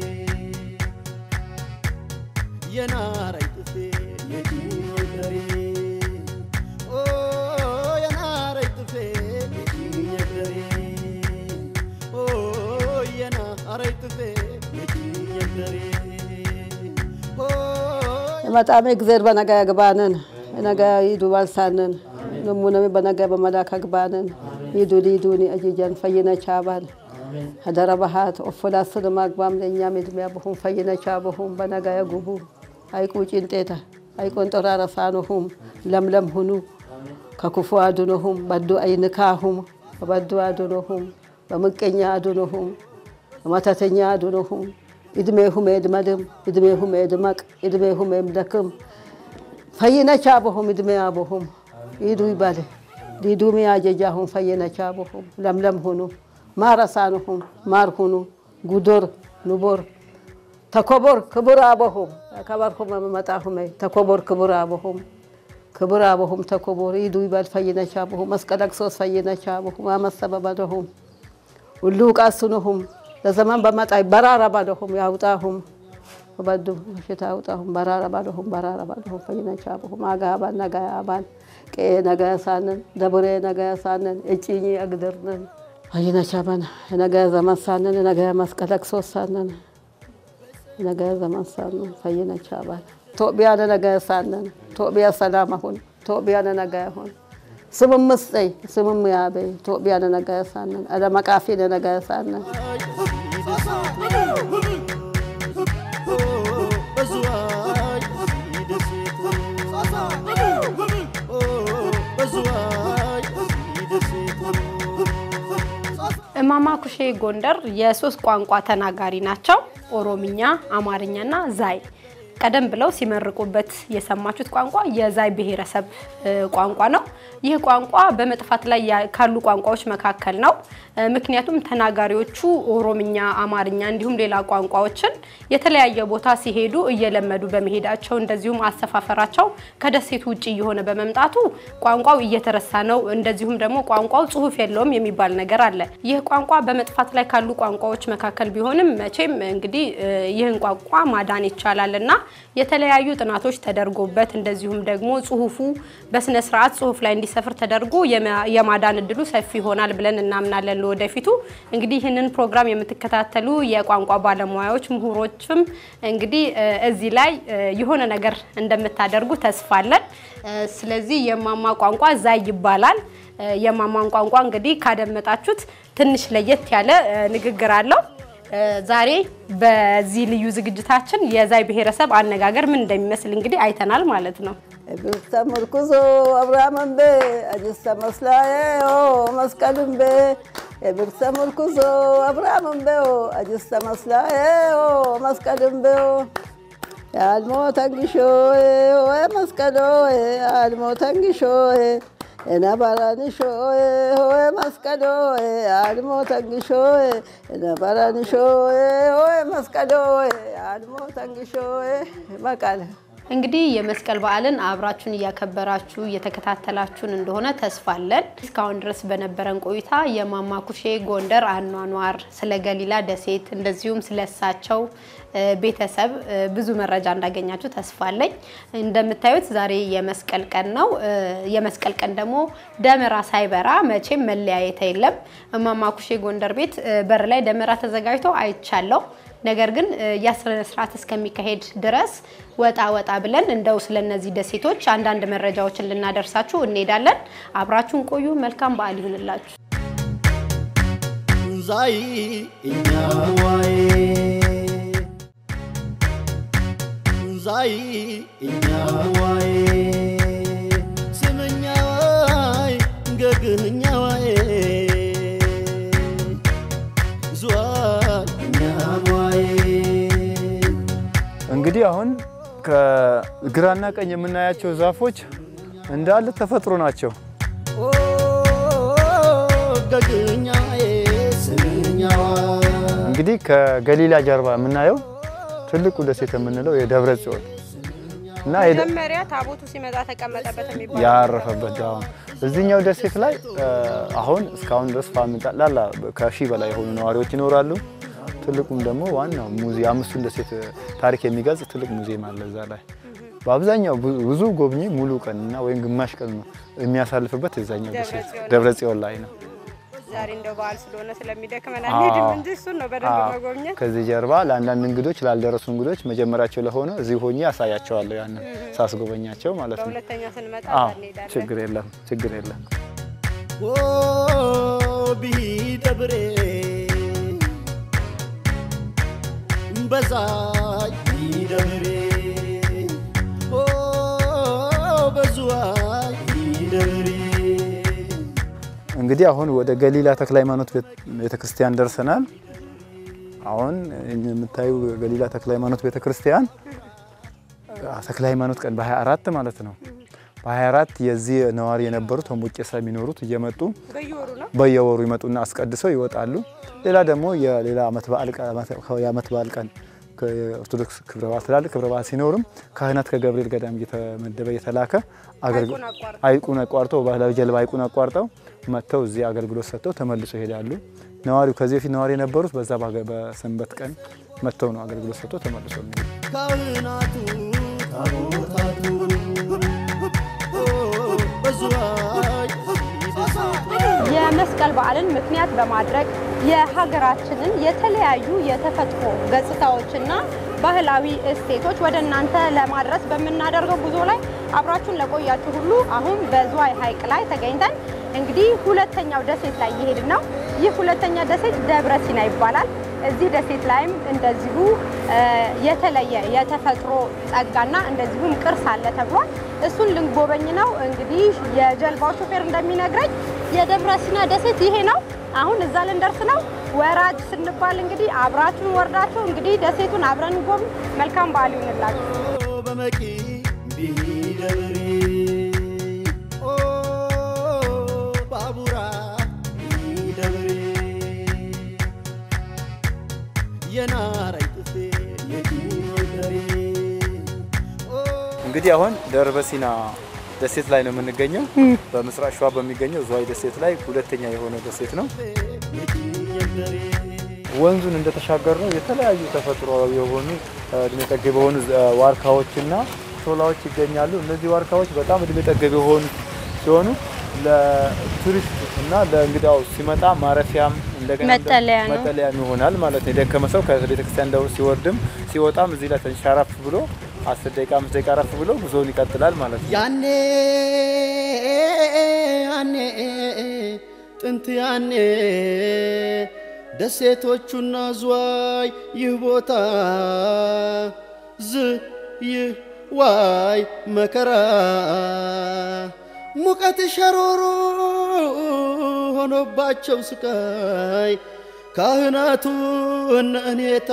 S1: የናረይ ጥፌ የጭኘግደሬ ኦ የናረይ ጥፌ የጭኘግደሬ ኦ የናረይ ጥፌ የጭኘግደሬ ኦ
S4: በጣም እግዜር በነጋ ያግባንን ነገ ይዱ ባልሳንን ነሙነሚ በነጋ በመላክ አግባንን ይዱ ሊዱኒ አጅጀን ፈይነቻ ባል ሀደረ ባሃት ኦፎላስን ማግባም ለእኛም እድሜያ በሁም ፈይነቻ በሁም በነጋ ያጉቡ አይቁ ጭንጤታ አይቆን ጦራረሳኑሁም ለምለም ሁኑ ከክፉ አድኖሁም በዱ አይንካሁም በበዱ አድኖሁም በምቀኛ አድኖሁም በመተተኛ አድኖሁም እድሜሁም የድመድም እድሜሁም የድመቅ እድሜሁም የምደክም ፈይነቻ በሁም እድሜ አበሁም ይዱ ይባል ሊዱሚ አጀጃሁም ፈይነቻ በሁም ለምለም ሁኑ ማረሳንሁም ማር ሁኑ ጉዶር ኑቦር ተኮቦር ክቡር አበሁም ከበርሁም መመጣሁም ተኮቦር ክቡር አበሁም ክቡር አበሁም ተኮቦር ይዱ ይባል ፈይነቻ በሁም መስቀለቅሶስ ፈይነቻ በሁም አመሰበበደሁም ሁሉ ቃስኑሁም ለዘመን በመጣ በራራ ባለሁም ያውጣሁም በዱ ሽታ ያውጣሁም በራራ ባለሁም በራራ ባለሁም ፈይነቻ በሁም አጋባን ነጋ ያባን ቄ ነጋ ያሳንን ደብሬ ነጋ ያሳንን እጭኝ አግድርንን ፈይነቻ ባን ነገ ዘመን ሳንን ነገ መስቀለቅሶ ሳንን ነገ ዘመን ሳንን ፈይነቻ ባን ኢትዮጵያ ነገ ያሳንን ኢትዮጵያ ሰላም አሁን ኢትዮጵያ ነገ ያሁን ስምም ምስጠይ ስምም ያበይ ኢትዮጵያ ነገ ያሳንን አለመቃፊ ነገ ያሳንን
S1: በዝዋይ ደሴት በዝዋይ ደሴት
S2: እማማ ኩሼ ጎንደር የሶስት ቋንቋ ተናጋሪ ናቸው። ኦሮምኛ፣ አማርኛና ዛይ። ቀደም ብለው ሲመርቁበት የሰማችሁት ቋንቋ የዛይ ብሔረሰብ እ, ቋንቋ ነው። ይህ ቋንቋ በመጥፋት ላይ ያ- ካሉ ቋንቋዎች መካከል ነው። እ, ምክንያቱም ተናጋሪዎቹ ኦሮምኛ፣ አማርኛ እንዲሁም ሌላ ቋንቋዎችን የተለያየ ቦታ ሲሄዱ እየለመዱ በመሄዳቸው እንደዚሁም አሰፋፈራቸው ከደሴቱ ውጭ እየሆነ በመምጣቱ ቋንቋው እየተረሳ ነው። እንደዚሁም ደግሞ ቋንቋው ጽሑፍ የለውም የሚባል ነገር አለ። ይህ ቋንቋ በመጥፋት ላይ ካሉ ቋንቋዎች መካከል ቢሆንም መቼም እንግዲህ እ, ይህን ቋንቋ ማዳን ይቻላል እና የተለያዩ ጥናቶች ተደርጎበት እንደዚሁም ደግሞ ጽሑፉ በስነ ስርዓት ጽሑፍ ላይ እንዲሰፍር ተደርጎ የማ- የማዳን እድሉ ሰፊ ይሆናል ብለን እናምናለን። ለወደፊቱ እንግዲህ ይህንን ፕሮግራም የምትከታተሉ የቋንቋ ባለሙያዎች ምሁሮችም እንግዲህ እ, እዚህ ላይ እ, የሆነ ነገር እንደምታደርጉ ተስፋ አለን። እ, ስለዚህ የማማ ቋንቋ ዛይ ይባላል። እ, የማማን ቋንቋ እንግዲህ ካደመጣችሁት ትንሽ ለየት ያለ እ, ንግግር አለው። እ፣ ዛሬ በዚህ ልዩ ዝግጅታችን የዛይ ብሔረሰብ አነጋገር ምን እንደሚመስል እንግዲህ አይተናል ማለት ነው።
S4: ብርተ ምርኩዞ አብርሃምን ቤ አጅስተ መስላዬ መስቀልን ቤ የብርተ ምርኩዞ አብርሃምን ቤ አጅስተ መስላዬ መስቀልን ቤ የአልሞ ተንግሾ ወይ መስቀሎ የአልሞ ተንግሾ የነበረንሾ ወይ መስቀሎ የአልሞ ተንግሾ የነበረንሾ ወይ መስቀሎ የአልሞ ተንግሾ በቃለ
S2: እንግዲህ የመስቀል በዓልን አብራችሁን እያከበራችሁ እየተከታተላችሁን እንደሆነ ተስፋ አለን። እስካሁን ድረስ በነበረን ቆይታ የማማ ኩሼ ጎንደር አኗኗር፣ ስለ ገሊላ ደሴት እንደዚሁም ስለ እሳቸው እ፣ ቤተሰብ እ፣ ብዙ መረጃ እንዳገኛችሁ ተስፋ አለኝ። እንደምታዩት ዛሬ የመስቀል ቀን ነው። እ፣ የመስቀል ቀን ደግሞ ደመራ ሳይበራ መቼም መለያየት የለም። እማማ ኩሼ ጎንደር ቤት እ፣ በር ላይ ደመራ ተዘጋጅቶ አይቻለሁ። ነገር ግን እ፣ ያ ስነ ስርዓት እስከሚካሄድ ድረስ ወጣ ወጣ ብለን እንደው ስለነዚህ ደሴቶች አንዳንድ መረጃዎችን ልናደርሳችሁ እንሄዳለን። አብራችሁን ቆዩ። መልካም በዓል ይሁንላችሁ።
S1: ዛይ እኛዋይ ዛይ እኛዋይ ስምኛዋይ ገግህኛዋይ ዝዋይ እኛዋይ
S3: እንግዲህ አሁን ከግራና ቀኝ የምናያቸው ዛፎች እንዳለ ተፈጥሮ ናቸው።
S1: ኦ ገግህኛዋይ ስምኛዋይ
S3: እንግዲህ ከገሊላ ጀርባ የምናየው ትልቁ ደሴት የምንለው የደብረ ጽዮን እና የደ-
S2: መጀመሪያ ታቦቱ ሲመጣ ተቀመጠበት የሚባለው
S3: ያረፈበት አሁን እዚህኛው ደሴት ላይ እ፣ አሁን እስካሁን ድረስ ፋሚሊ ጠቅላላ ከሺህ በላይ የሆኑ ነዋሪዎች ይኖራሉ። ትልቁም ደግሞ ዋናው ሙዚየም አምስቱን ደሴት ታሪክ የሚገልጽ ትልቅ ሙዚየም አለ እዛ ላይ። በአብዛኛው ብዙ- ብዙ ጎብኚ ሙሉ ቀን እና ወይም ግማሽ ቀን ነው የሚያሳልፍበት የዛኛው ደሴት ደብረ ጽዮን ላይ ነው።
S2: ዛሬ እንደው በዓል ስለሆነ ስለሚደክመን
S3: አዎ።
S2: አንሄድም እንጂ እሱን ነው በደንብ
S3: አዎ።
S2: መጎብኘት።
S3: ከዚህ ጀርባ ለአንዳንድ እንግዶች ላልደረሱ እንግዶች መጀመሪያቸው ለሆነ እዚህ ሆኜ ያሳያቸዋለሁ ያንን ሳስጎበኛቸው ማለት ነው።
S2: በሁለተኛ ስንመጣ
S3: አዎ
S2: እንሄዳለን።
S3: ችግር የለም ችግር የለም።
S1: ኦ ቢደብሬ በዛይ ቢደብሬ ኦ በዙዋይ ቢደብሬ
S3: እንግዲህ አሁን ወደ ገሊላ ተክለ ሃይማኖት ቤተክርስቲያን ደርሰናል። አሁን የምታዩ ገሊላ ተክለ ሃይማኖት ቤተክርስቲያን ተክለ ሃይማኖት ቀን በ24 ማለት ነው። በ24 የዚህ ነዋሪ የነበሩት ሆሞቄሳ የሚኖሩት እየመጡ
S2: በየወሩ ነው
S3: በየወሩ ይመጡና አስቀድሰው ይወጣሉ። ሌላ ደግሞ የሌላ ዓመት በዓል ቀን የዓመት በዓል ቀን የኦርቶዶክስ ክብረ በዓል ትላልቅ ክብረ በዓል ሲኖርም ካህናት ከገብርኤል ገዳም እየተመደበ እየተላከ አገልግሎት
S2: ሐይቁን አቋርጠው።
S3: ሐይቁን አቋርጠው ባህላዊ ጀልባ ሐይቁን አቋርጠው መጥተው እዚህ አገልግሎት ሰጥተው ተመልሰው ይሄዳሉ። ነዋሪው ከዚህ በፊት ነዋሪ የነበሩት በዛ ባገ- በሰንበት ቀን መጥተው ነው አገልግሎት ሰጥተው ተመልሰው የሚሄዱ።
S1: ካህናቱ ታቦታቱ ኦ በዙዋይ ደሴቱ
S2: የመስቀል በዓልን ምክንያት በማድረግ የሀገራችንን የተለያዩ የተፈጥሮ ገጽታዎችና ባህላዊ እሴቶች ወደ እናንተ ለማድረስ በምናደርገው ጉዞ ላይ አብራችሁን ለቆያችሁ ሁሉ አሁን በዝዋይ ሐይቅ ላይ ተገኝተን እንግዲህ ሁለተኛው ደሴት ላይ እየሄድን ነው። ይህ ሁለተኛ ደሴት ደብረ ሲና ይባላል። እዚህ ደሴት ላይም እንደዚሁ እ፣ የተለየ የተፈጥሮ ጸጋና እንደዚሁም ቅርስ አለ ተብሏል። እሱን ልንጎበኝ ነው። እንግዲህ የጀልባው ሾፌር እንደሚነግረኝ የደብረ ሲና ደሴት ይሄ ነው። አሁን እዛ ልንደርስ ነው። ወራጅ ስንባል እንግዲህ አብራችሁን ወርዳችሁ እንግዲህ ደሴቱን አብረን ጎብኝ። መልካም በዓል ይሁንላችሁ።
S1: በመቂ ቢደብሬ ኦ ባቡራ ቢደብሬ የናራይ ጥፌ የዲደሬ
S3: እንግዲህ አሁን ደብረ ሲና ደሴት ላይ ነው የምንገኘው። በምስራቅ ሸዋ በሚገኘው ዝዋይ ደሴት ላይ ሁለተኛ የሆነ ደሴት ነው።
S1: የዲደሬ
S3: ወንዙን እንደተሻገር ነው የተለያዩ ተፈጥሯዊ የሆኑ እ፣ እድሜ ጠገብ የሆኑ እ፣ ዋርካዎችና ሾላዎች ይገኛሉ። እነዚህ ዋርካዎች በጣም እድሜ ጠገብ የሆኑ ሲሆኑ ለቱሪስት እና ለእንግዳው ሲመጣ ማረፊያም እንደገና
S2: መጠለያ ነው።
S3: መጠለያም ይሆናል ማለት ነው። የደከመ ሰው ከቤተክርስቲያን ደው ሲወርድም ሲወጣም እዚህ ላይ ትንሽ አረፍ ብሎ አስር ደቂቃ አምስት ደቂቃ አረፍ ብሎ ጉዞውን ይቀጥላል ማለት ነው።
S1: ያኔ ያኔ ጥንት ያኔ ደሴቶቹና ዝዋይ ይህ ቦታ ዝ ይህ ዋይ መከራ ሙቀት ሸሮሮ ሆኖባቸው ስቃይ ካህናቱ እነ እኔታ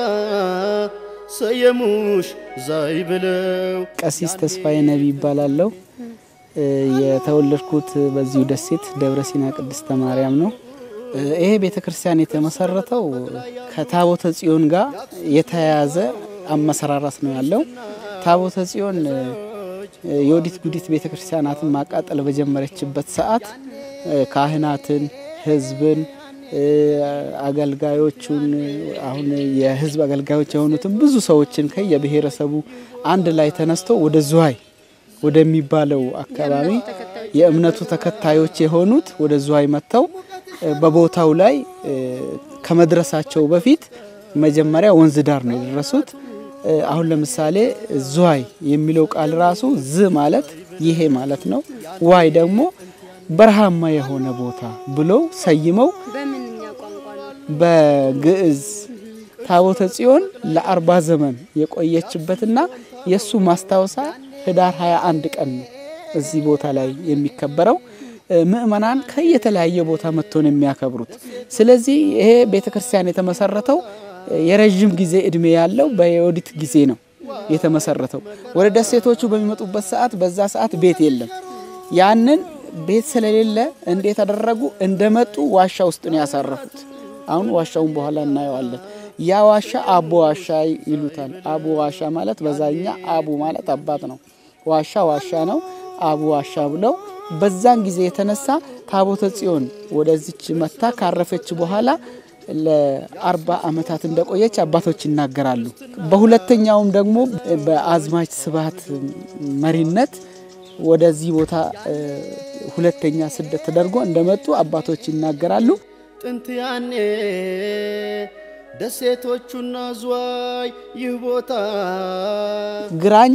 S1: ሰየሙሽ ዛይ ብለው
S7: ቀሲስ ተስፋዬ ነቢ ይባላለሁ። እ፣ የተወለድኩት በዚሁ ደሴት ደብረ ሲና ቅድስተ ማርያም ነው። እ፣ ይሄ ቤተ ክርስቲያን የተመሰረተው ከታቦተ ጽዮን ጋር የተያያዘ አመሰራራት ነው ያለው። ታቦተ ጽዮን እ፣ የወዲት ጉዲት ቤተ ክርስቲያናትን ማቃጠል በጀመረችበት ሰዓት እ፣ ካህናትን፣ ሕዝብን እ፣ አገልጋዮቹን አሁን የሕዝብ አገልጋዮች የሆኑትን ብዙ ሰዎችን ከየብሔረሰቡ አንድ ላይ ተነስቶ ወደ ዝዋይ ወደሚባለው አካባቢ የእምነቱ ተከታዮች የሆኑት ወደ ዝዋይ መጥተው እ፣ በቦታው ላይ እ፣ ከመድረሳቸው በፊት መጀመሪያ ወንዝ ዳር ነው የደረሱት። እ፣ አሁን ለምሳሌ ዝዋይ የሚለው ቃል ራሱ ዝ ማለት ይሄ ማለት ነው። ዋይ ደግሞ በረሃማ የሆነ ቦታ ብለው ሰይመው
S2: በምንኛ ቋንቋ ነው?
S7: በግዕዝ ታቦተ ጽዮን ለአርባ ዘመን የቆየችበትና የእሱ ማስታወሳ ህዳር 21 ቀን ነው እዚህ ቦታ ላይ የሚከበረው። እ፣ ምእመናን ከየተለያየ ቦታ መጥቶ ነው የሚያከብሩት። ስለዚህ ይሄ ቤተክርስቲያን የተመሰረተው እ፣ የረዥም ጊዜ እድሜ ያለው በዮዲት ጊዜ ነው የተመሰረተው። ወደ ደሴቶቹ በሚመጡበት ሰዓት በዛ ሰዓት ቤት የለም። ያንን ቤት ስለሌለ እንዴት አደረጉ? እንደመጡ ዋሻ ውስጥ ነው ያሳረፉት። አሁን ዋሻውን በኋላ እናየዋለን። ያ ዋሻ አቦ ዋሻ ይሉታል። አቦ ዋሻ ማለት በዛኛ አቡ ማለት አባት ነው። ዋሻ ዋሻ ነው። አቡ ዋሻ ብለው በዛን ጊዜ የተነሳ ታቦተ ጽዮን ወደዚች መታ ካረፈች በኋላ ለአርባ ዓመታት እንደቆየች አባቶች ይናገራሉ። በሁለተኛውም ደግሞ በአዝማች ስብሐት መሪነት ወደዚህ ቦታ እ፣ ሁለተኛ ስደት ተደርጎ እንደመጡ አባቶች ይናገራሉ።
S1: ጥንት ያኔ ደሴቶቹና ዝዋይ ይህ ቦታ
S7: ግራኝ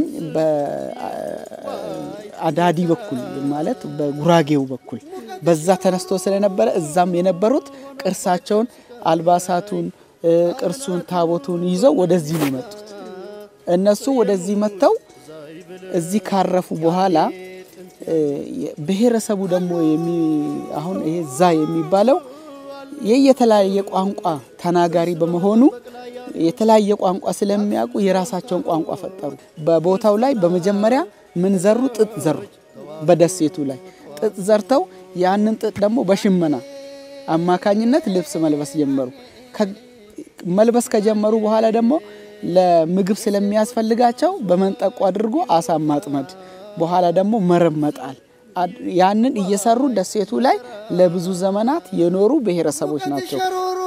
S7: በአዳዲ በኩል ማለት በጉራጌው በኩል በዛ ተነስቶ ስለነበረ እዛም የነበሩት ቅርሳቸውን፣ አልባሳቱን፣ እ፣ ቅርሱን፣ ታቦቱን ይዘው ወደዚህ ነው የመጡት። እነሱ ወደዚህ መጥተው እዚህ ካረፉ በኋላ እ፣ ብሔረሰቡ ደግሞ የሚ- አሁን ይሄ ዛ የሚባለው የየተለያየ ቋንቋ ተናጋሪ በመሆኑ የተለያየ ቋንቋ ስለሚያውቁ የራሳቸውን ቋንቋ ፈጠሩ። በቦታው ላይ በመጀመሪያ ምን ዘሩ? ጥጥ ዘሩ። በደሴቱ ላይ ጥጥ ዘርተው ያንን ጥጥ ደግሞ በሽመና አማካኝነት ልብስ መልበስ ጀመሩ። ከ- መልበስ ከጀመሩ በኋላ ደግሞ ለምግብ ስለሚያስፈልጋቸው በመንጠቆ አድርጎ አሳ ማጥመድ፣ በኋላ ደግሞ መረብ መጣል አድ- ያንን እየሰሩ ደሴቱ ላይ ለብዙ ዘመናት የኖሩ ብሔረሰቦች ናቸው።
S1: ሸሮሮ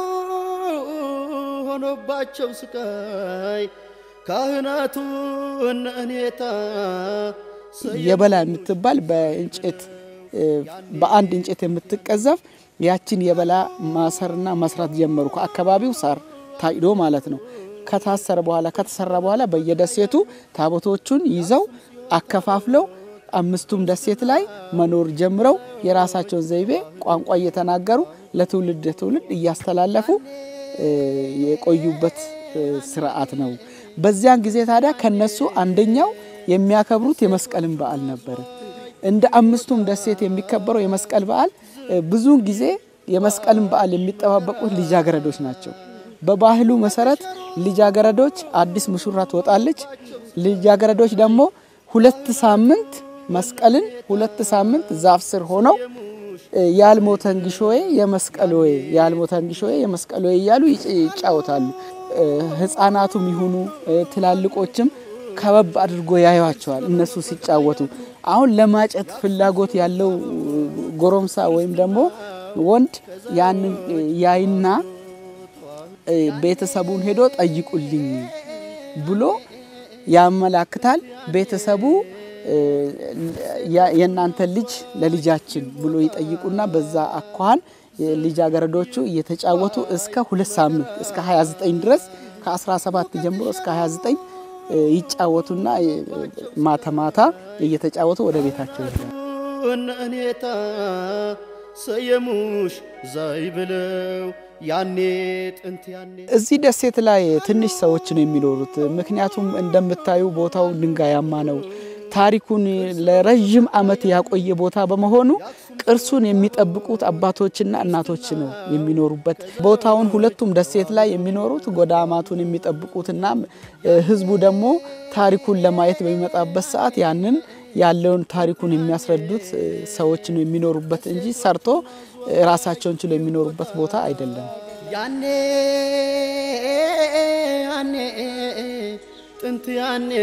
S1: ሆኖባቸው ስቃይ ካህናቱ እነ እኔታ
S7: የበላ የምትባል በእንጨት እ፣ በአንድ እንጨት የምትቀዘፍ ያችን የበላ ማሰርና መስራት ጀመሩ። ከአካባቢው ሳር ታጭዶ ማለት ነው። ከታሰረ በኋላ ከተሰራ በኋላ በየደሴቱ ታቦቶቹን ይዘው አከፋፍለው አምስቱም ደሴት ላይ መኖር ጀምረው የራሳቸውን ዘይቤ ቋንቋ እየተናገሩ ለትውልድ ትውልድ እያስተላለፉ እ፣ የቆዩበት እ፣ ስርዓት ነው። በዚያን ጊዜ ታዲያ ከነሱ አንደኛው የሚያከብሩት የመስቀልን በዓል ነበረ። እንደ አምስቱም ደሴት የሚከበረው የመስቀል በዓል እ፣ ብዙውን ጊዜ የመስቀልን በዓል የሚጠባበቁት ልጃገረዶች ናቸው። በባህሉ መሰረት ልጃገረዶች አዲስ ሙሽራ ትወጣለች። ልጃገረዶች ደግሞ ሁለት ሳምንት መስቀልን ሁለት ሳምንት ዛፍ ስር ሆነው እ፣ ያልሞተን ግሾዬ የመስቀል ወይ ያልሞተን ግሾዬ የመስቀል ወይ እያሉ ይጭ- ይጫወታሉ። እ፣ ህፃናቱም ይሁኑ እ፣ ትላልቆችም ከበብ አድርጎ ያዩዋቸዋል እነሱ ሲጫወቱ። አሁን ለማጨት ፍላጎት ያለው ጎረምሳ ወይም ደግሞ ወንድ ያንን እ፣ ያይና እ፣ ቤተሰቡን ሄዶ ጠይቁልኝ ብሎ ያመላክታል። ቤተሰቡ እ፣ ያ- የእናንተ ልጅ ለልጃችን ብሎ ይጠይቁና በዛ አኳኋን ልጃገረዶቹ እየተጫወቱ እስከ ሁለት ሳምንት እስከ 29 ድረስ ከ17 ጀምሮ እስከ 29 እ፣ ይጫወቱና እ፣ ማታ ማታ እየተጫወቱ ወደ ቤታቸው ይሄዳሉ።
S1: እነ እኔታ ሰየሙሽ ዛይ ብለው ያኔ ጥንት ያኔ
S7: እዚህ ደሴት ላይ ትንሽ ሰዎች ነው የሚኖሩት። ምክንያቱም እንደምታዩ ቦታው ድንጋያማ ነው። ታሪኩን ለረዥም ዓመት ያቆየ ቦታ በመሆኑ ቅርሱን የሚጠብቁት አባቶችና እናቶች ነው የሚኖሩበት። ቦታውን ሁለቱም ደሴት ላይ የሚኖሩት ጎዳማቱን የሚጠብቁትና እ፣ ህዝቡ ደግሞ ታሪኩን ለማየት በሚመጣበት ሰዓት ያንን ያለውን ታሪኩን የሚያስረዱት እ፣ ሰዎች ነው የሚኖሩበት እንጂ ሰርቶ እ፣ ራሳቸውን ችሎ የሚኖሩበት ቦታ አይደለም።
S1: ያኔ ያኔ ጥንት ያኔ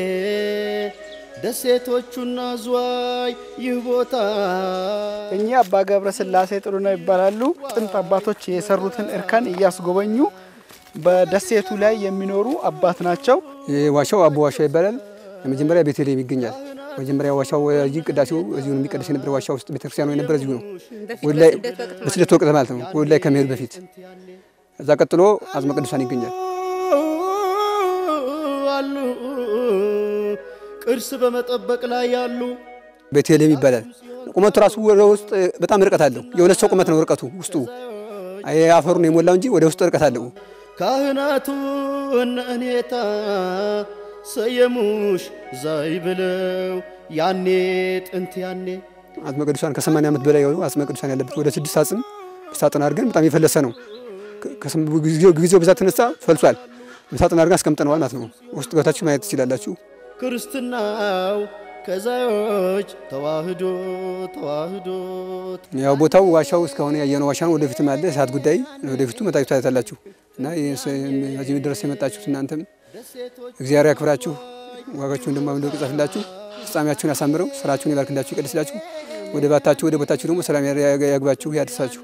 S1: ደሴቶቹና ዝዋይ ይህ ቦታ
S7: እኚህ አባ ገብረ ስላሴ ጥሩነህ ይባላሉ። ጥንት አባቶች የሰሩትን እርከን እያስጎበኙ በደሴቱ ላይ የሚኖሩ አባት ናቸው።
S8: ዋሻው አቦ ዋሻ ይባላል። መጀመሪያ ቤተልሔም ይገኛል። መጀመሪያ ዋሻው እዚህ ቅዳሴው እዚሁ ነው የሚቀደስ የነበረ ዋሻ ውስጥ ቤተክርስቲያኑ የነበረ እዚሁ ነው። ወደ ላይ በስደት ወቅት ማለት ነው። ወደ ላይ ከመሄዱ በፊት እዛ ቀጥሎ አጽመ ቅዱሳን ይገኛል።
S1: ቅርስ በመጠበቅ ላይ ያሉ
S8: ቤተልሔም ይባላል። ቁመቱ ራሱ ወደ ውስጥ በጣም ርቀት አለው። የሁለት ሰው ቁመት ነው ርቀቱ ውስጡ አይ አፈሩ ነው የሞላው እንጂ ወደ ውስጥ ርቀት አለው።
S1: ካህናቱ እነ እኔታ ሰየሙሽ ዛይ ብለው ያኔ ጥንት ያኔ
S8: አጽመ ቅዱሳን ከ80 ዓመት በላይ የሆኑ አጽመ ቅዱሳን ያለበት ወደ ስድስት አጽም በሳጥን አድርገን በጣም የፈለሰ ነው። ከስም- ጊዜው ጊዜው ብዛት ተነሳ ፈልሷል። በሳጥን አድርገን አስቀምጠነዋል ማለት ነው። ውስጥ ገብታችሁ ማየት ትችላላችሁ።
S1: ክርስትናው ከዛዮች ተዋህዶ ተዋህዶ
S8: ያው ቦታው ዋሻው እስካሁን ያየነው ዋሻ ነው። ወደፊትም አለ እሳት ጉዳይ ወደፊቱ መጣችሁ ታያታላችሁ። እና እዚህ ድረስ የመጣችሁት እናንተም እግዚአብሔር ያክብራችሁ፣ ዋጋችሁን ደግሞ አምዶ ይጻፍላችሁ፣ ፍጻሜያችሁን ያሳምረው፣ ስራችሁን ይባርክላችሁ፣ ይቀድስላችሁ። ወደ ባታችሁ ወደ ቦታችሁ ደግሞ ሰላም ያግባችሁ፣ ያድርሳችሁ።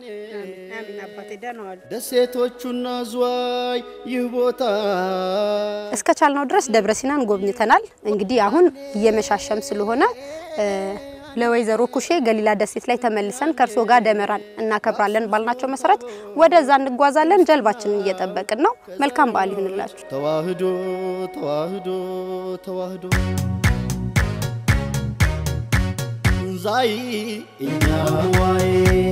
S1: ደሴቶቹና ዝዋይ ይህ ቦታ
S2: እስከ ቻልነው ድረስ ደብረ ሲናን ጎብኝተናል። እንግዲህ አሁን እየመሻሸም ስለሆነ እ፣ ለወይዘሮ ኩሼ ገሊላ ደሴት ላይ ተመልሰን ከእርሶ ጋር ደመራን እናከብራለን ባልናቸው መሰረት ወደዛ እንጓዛለን። ጀልባችንን እየጠበቅን ነው። መልካም በዓል ይሁንላችሁ።
S1: ተዋህዶ ተዋህዶ ተዋህዶ ዛይ እኛዋይ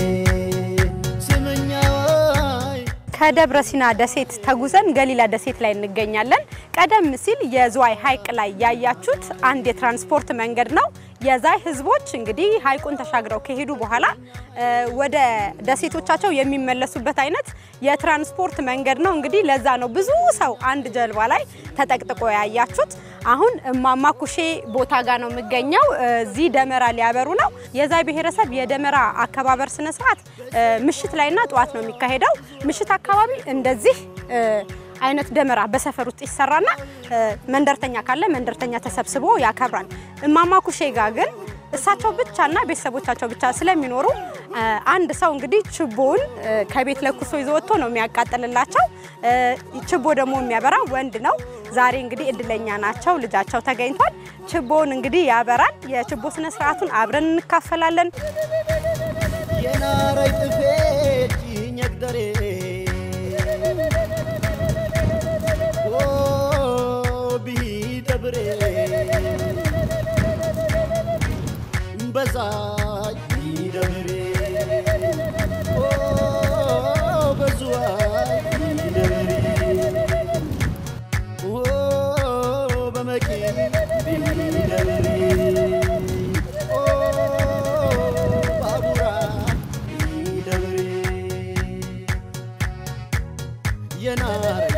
S1: ስምኛዋይ
S2: ከደብረ ሲና ደሴት ተጉዘን ገሊላ ደሴት ላይ እንገኛለን። ቀደም ሲል የዝዋይ ሐይቅ ላይ ያያችሁት አንድ የትራንስፖርት መንገድ ነው። የዛይ ህዝቦች እንግዲህ ሐይቁን ተሻግረው ከሄዱ በኋላ እ፣ ወደ ደሴቶቻቸው የሚመለሱበት አይነት የትራንስፖርት መንገድ ነው። እንግዲህ ለዛ ነው ብዙ ሰው አንድ ጀልባ ላይ ተጠቅጥቆ ያያችሁት። አሁን እማማ ኩሼ ቦታ ጋር ነው የሚገኘው። እዚህ ደመራ ሊያበሩ ነው። የዛይ ብሔረሰብ የደመራ አከባበር ስነ ስርዓት እ፣ ምሽት ላይና ጠዋት ነው የሚካሄደው። ምሽት አካባቢ እንደዚህ እ፣ አይነት ደመራ በሰፈር ውስጥ ይሰራና እ፣ መንደርተኛ ካለ መንደርተኛ ተሰብስቦ ያከብራል። እማማ ኩሼ ጋር ግን እሳቸው ብቻና ቤተሰቦቻቸው ብቻ ስለሚኖሩ እ፣ አንድ ሰው እንግዲህ ችቦውን እ፣ ከቤት ለኩሶ ይዞ ወጥቶ ነው የሚያቃጥልላቸው። እ፣ ችቦ ደግሞ የሚያበራ ወንድ ነው። ዛሬ እንግዲህ እድለኛ ናቸው፣ ልጃቸው ተገኝቷል። ችቦውን እንግዲህ ያበራል። የችቦ ስነ ስርዓቱን አብረን እንካፈላለን።
S1: የናረይ ጥፌት ይኘግደሬ ቢደብሬ በዛይ ይደብሬ በዙዋይ ይደብሬ በመቂ ቢደብሬ ባቡራ ይደብሬ የናረይ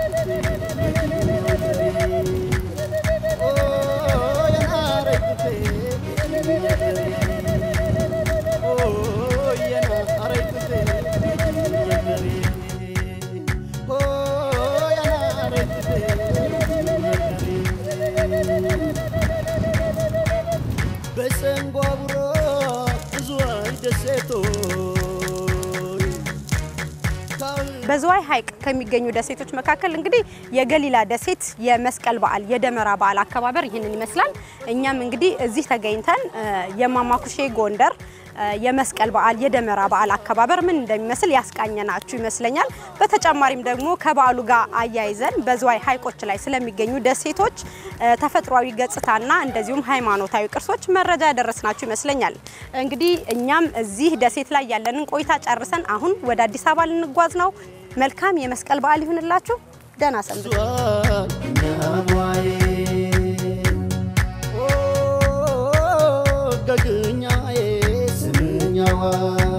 S1: በሰንጓቡሮ ብዙዋይ ደሴቶች
S2: በዝዋይ ሐይቅ ከሚገኙ ደሴቶች መካከል እንግዲህ የገሊላ ደሴት የመስቀል በዓል የደመራ በዓል አከባበር ይህንን ይመስላል። እኛም እንግዲህ እዚህ ተገኝተን እ፣ የእማማ ኩሼ ጎንደር እ፣ የመስቀል በዓል የደመራ በዓል አከባበር ምን እንደሚመስል ያስቃኘናችሁ ይመስለኛል። በተጨማሪም ደግሞ ከበዓሉ ጋር አያይዘን በዝዋይ ሐይቆች ላይ ስለሚገኙ ደሴቶች እ፣ ተፈጥሯዊ ገጽታና እንደዚሁም ሃይማኖታዊ ቅርሶች መረጃ ያደረስናችሁ ይመስለኛል። እንግዲህ እኛም እዚህ ደሴት ላይ ያለንን ቆይታ ጨርሰን አሁን ወደ አዲስ አበባ ልንጓዝ ነው። መልካም የመስቀል በዓል ይሁንላችሁ። ደህና ሰንብቱ።
S1: ገግኛዬ ስምኛዋ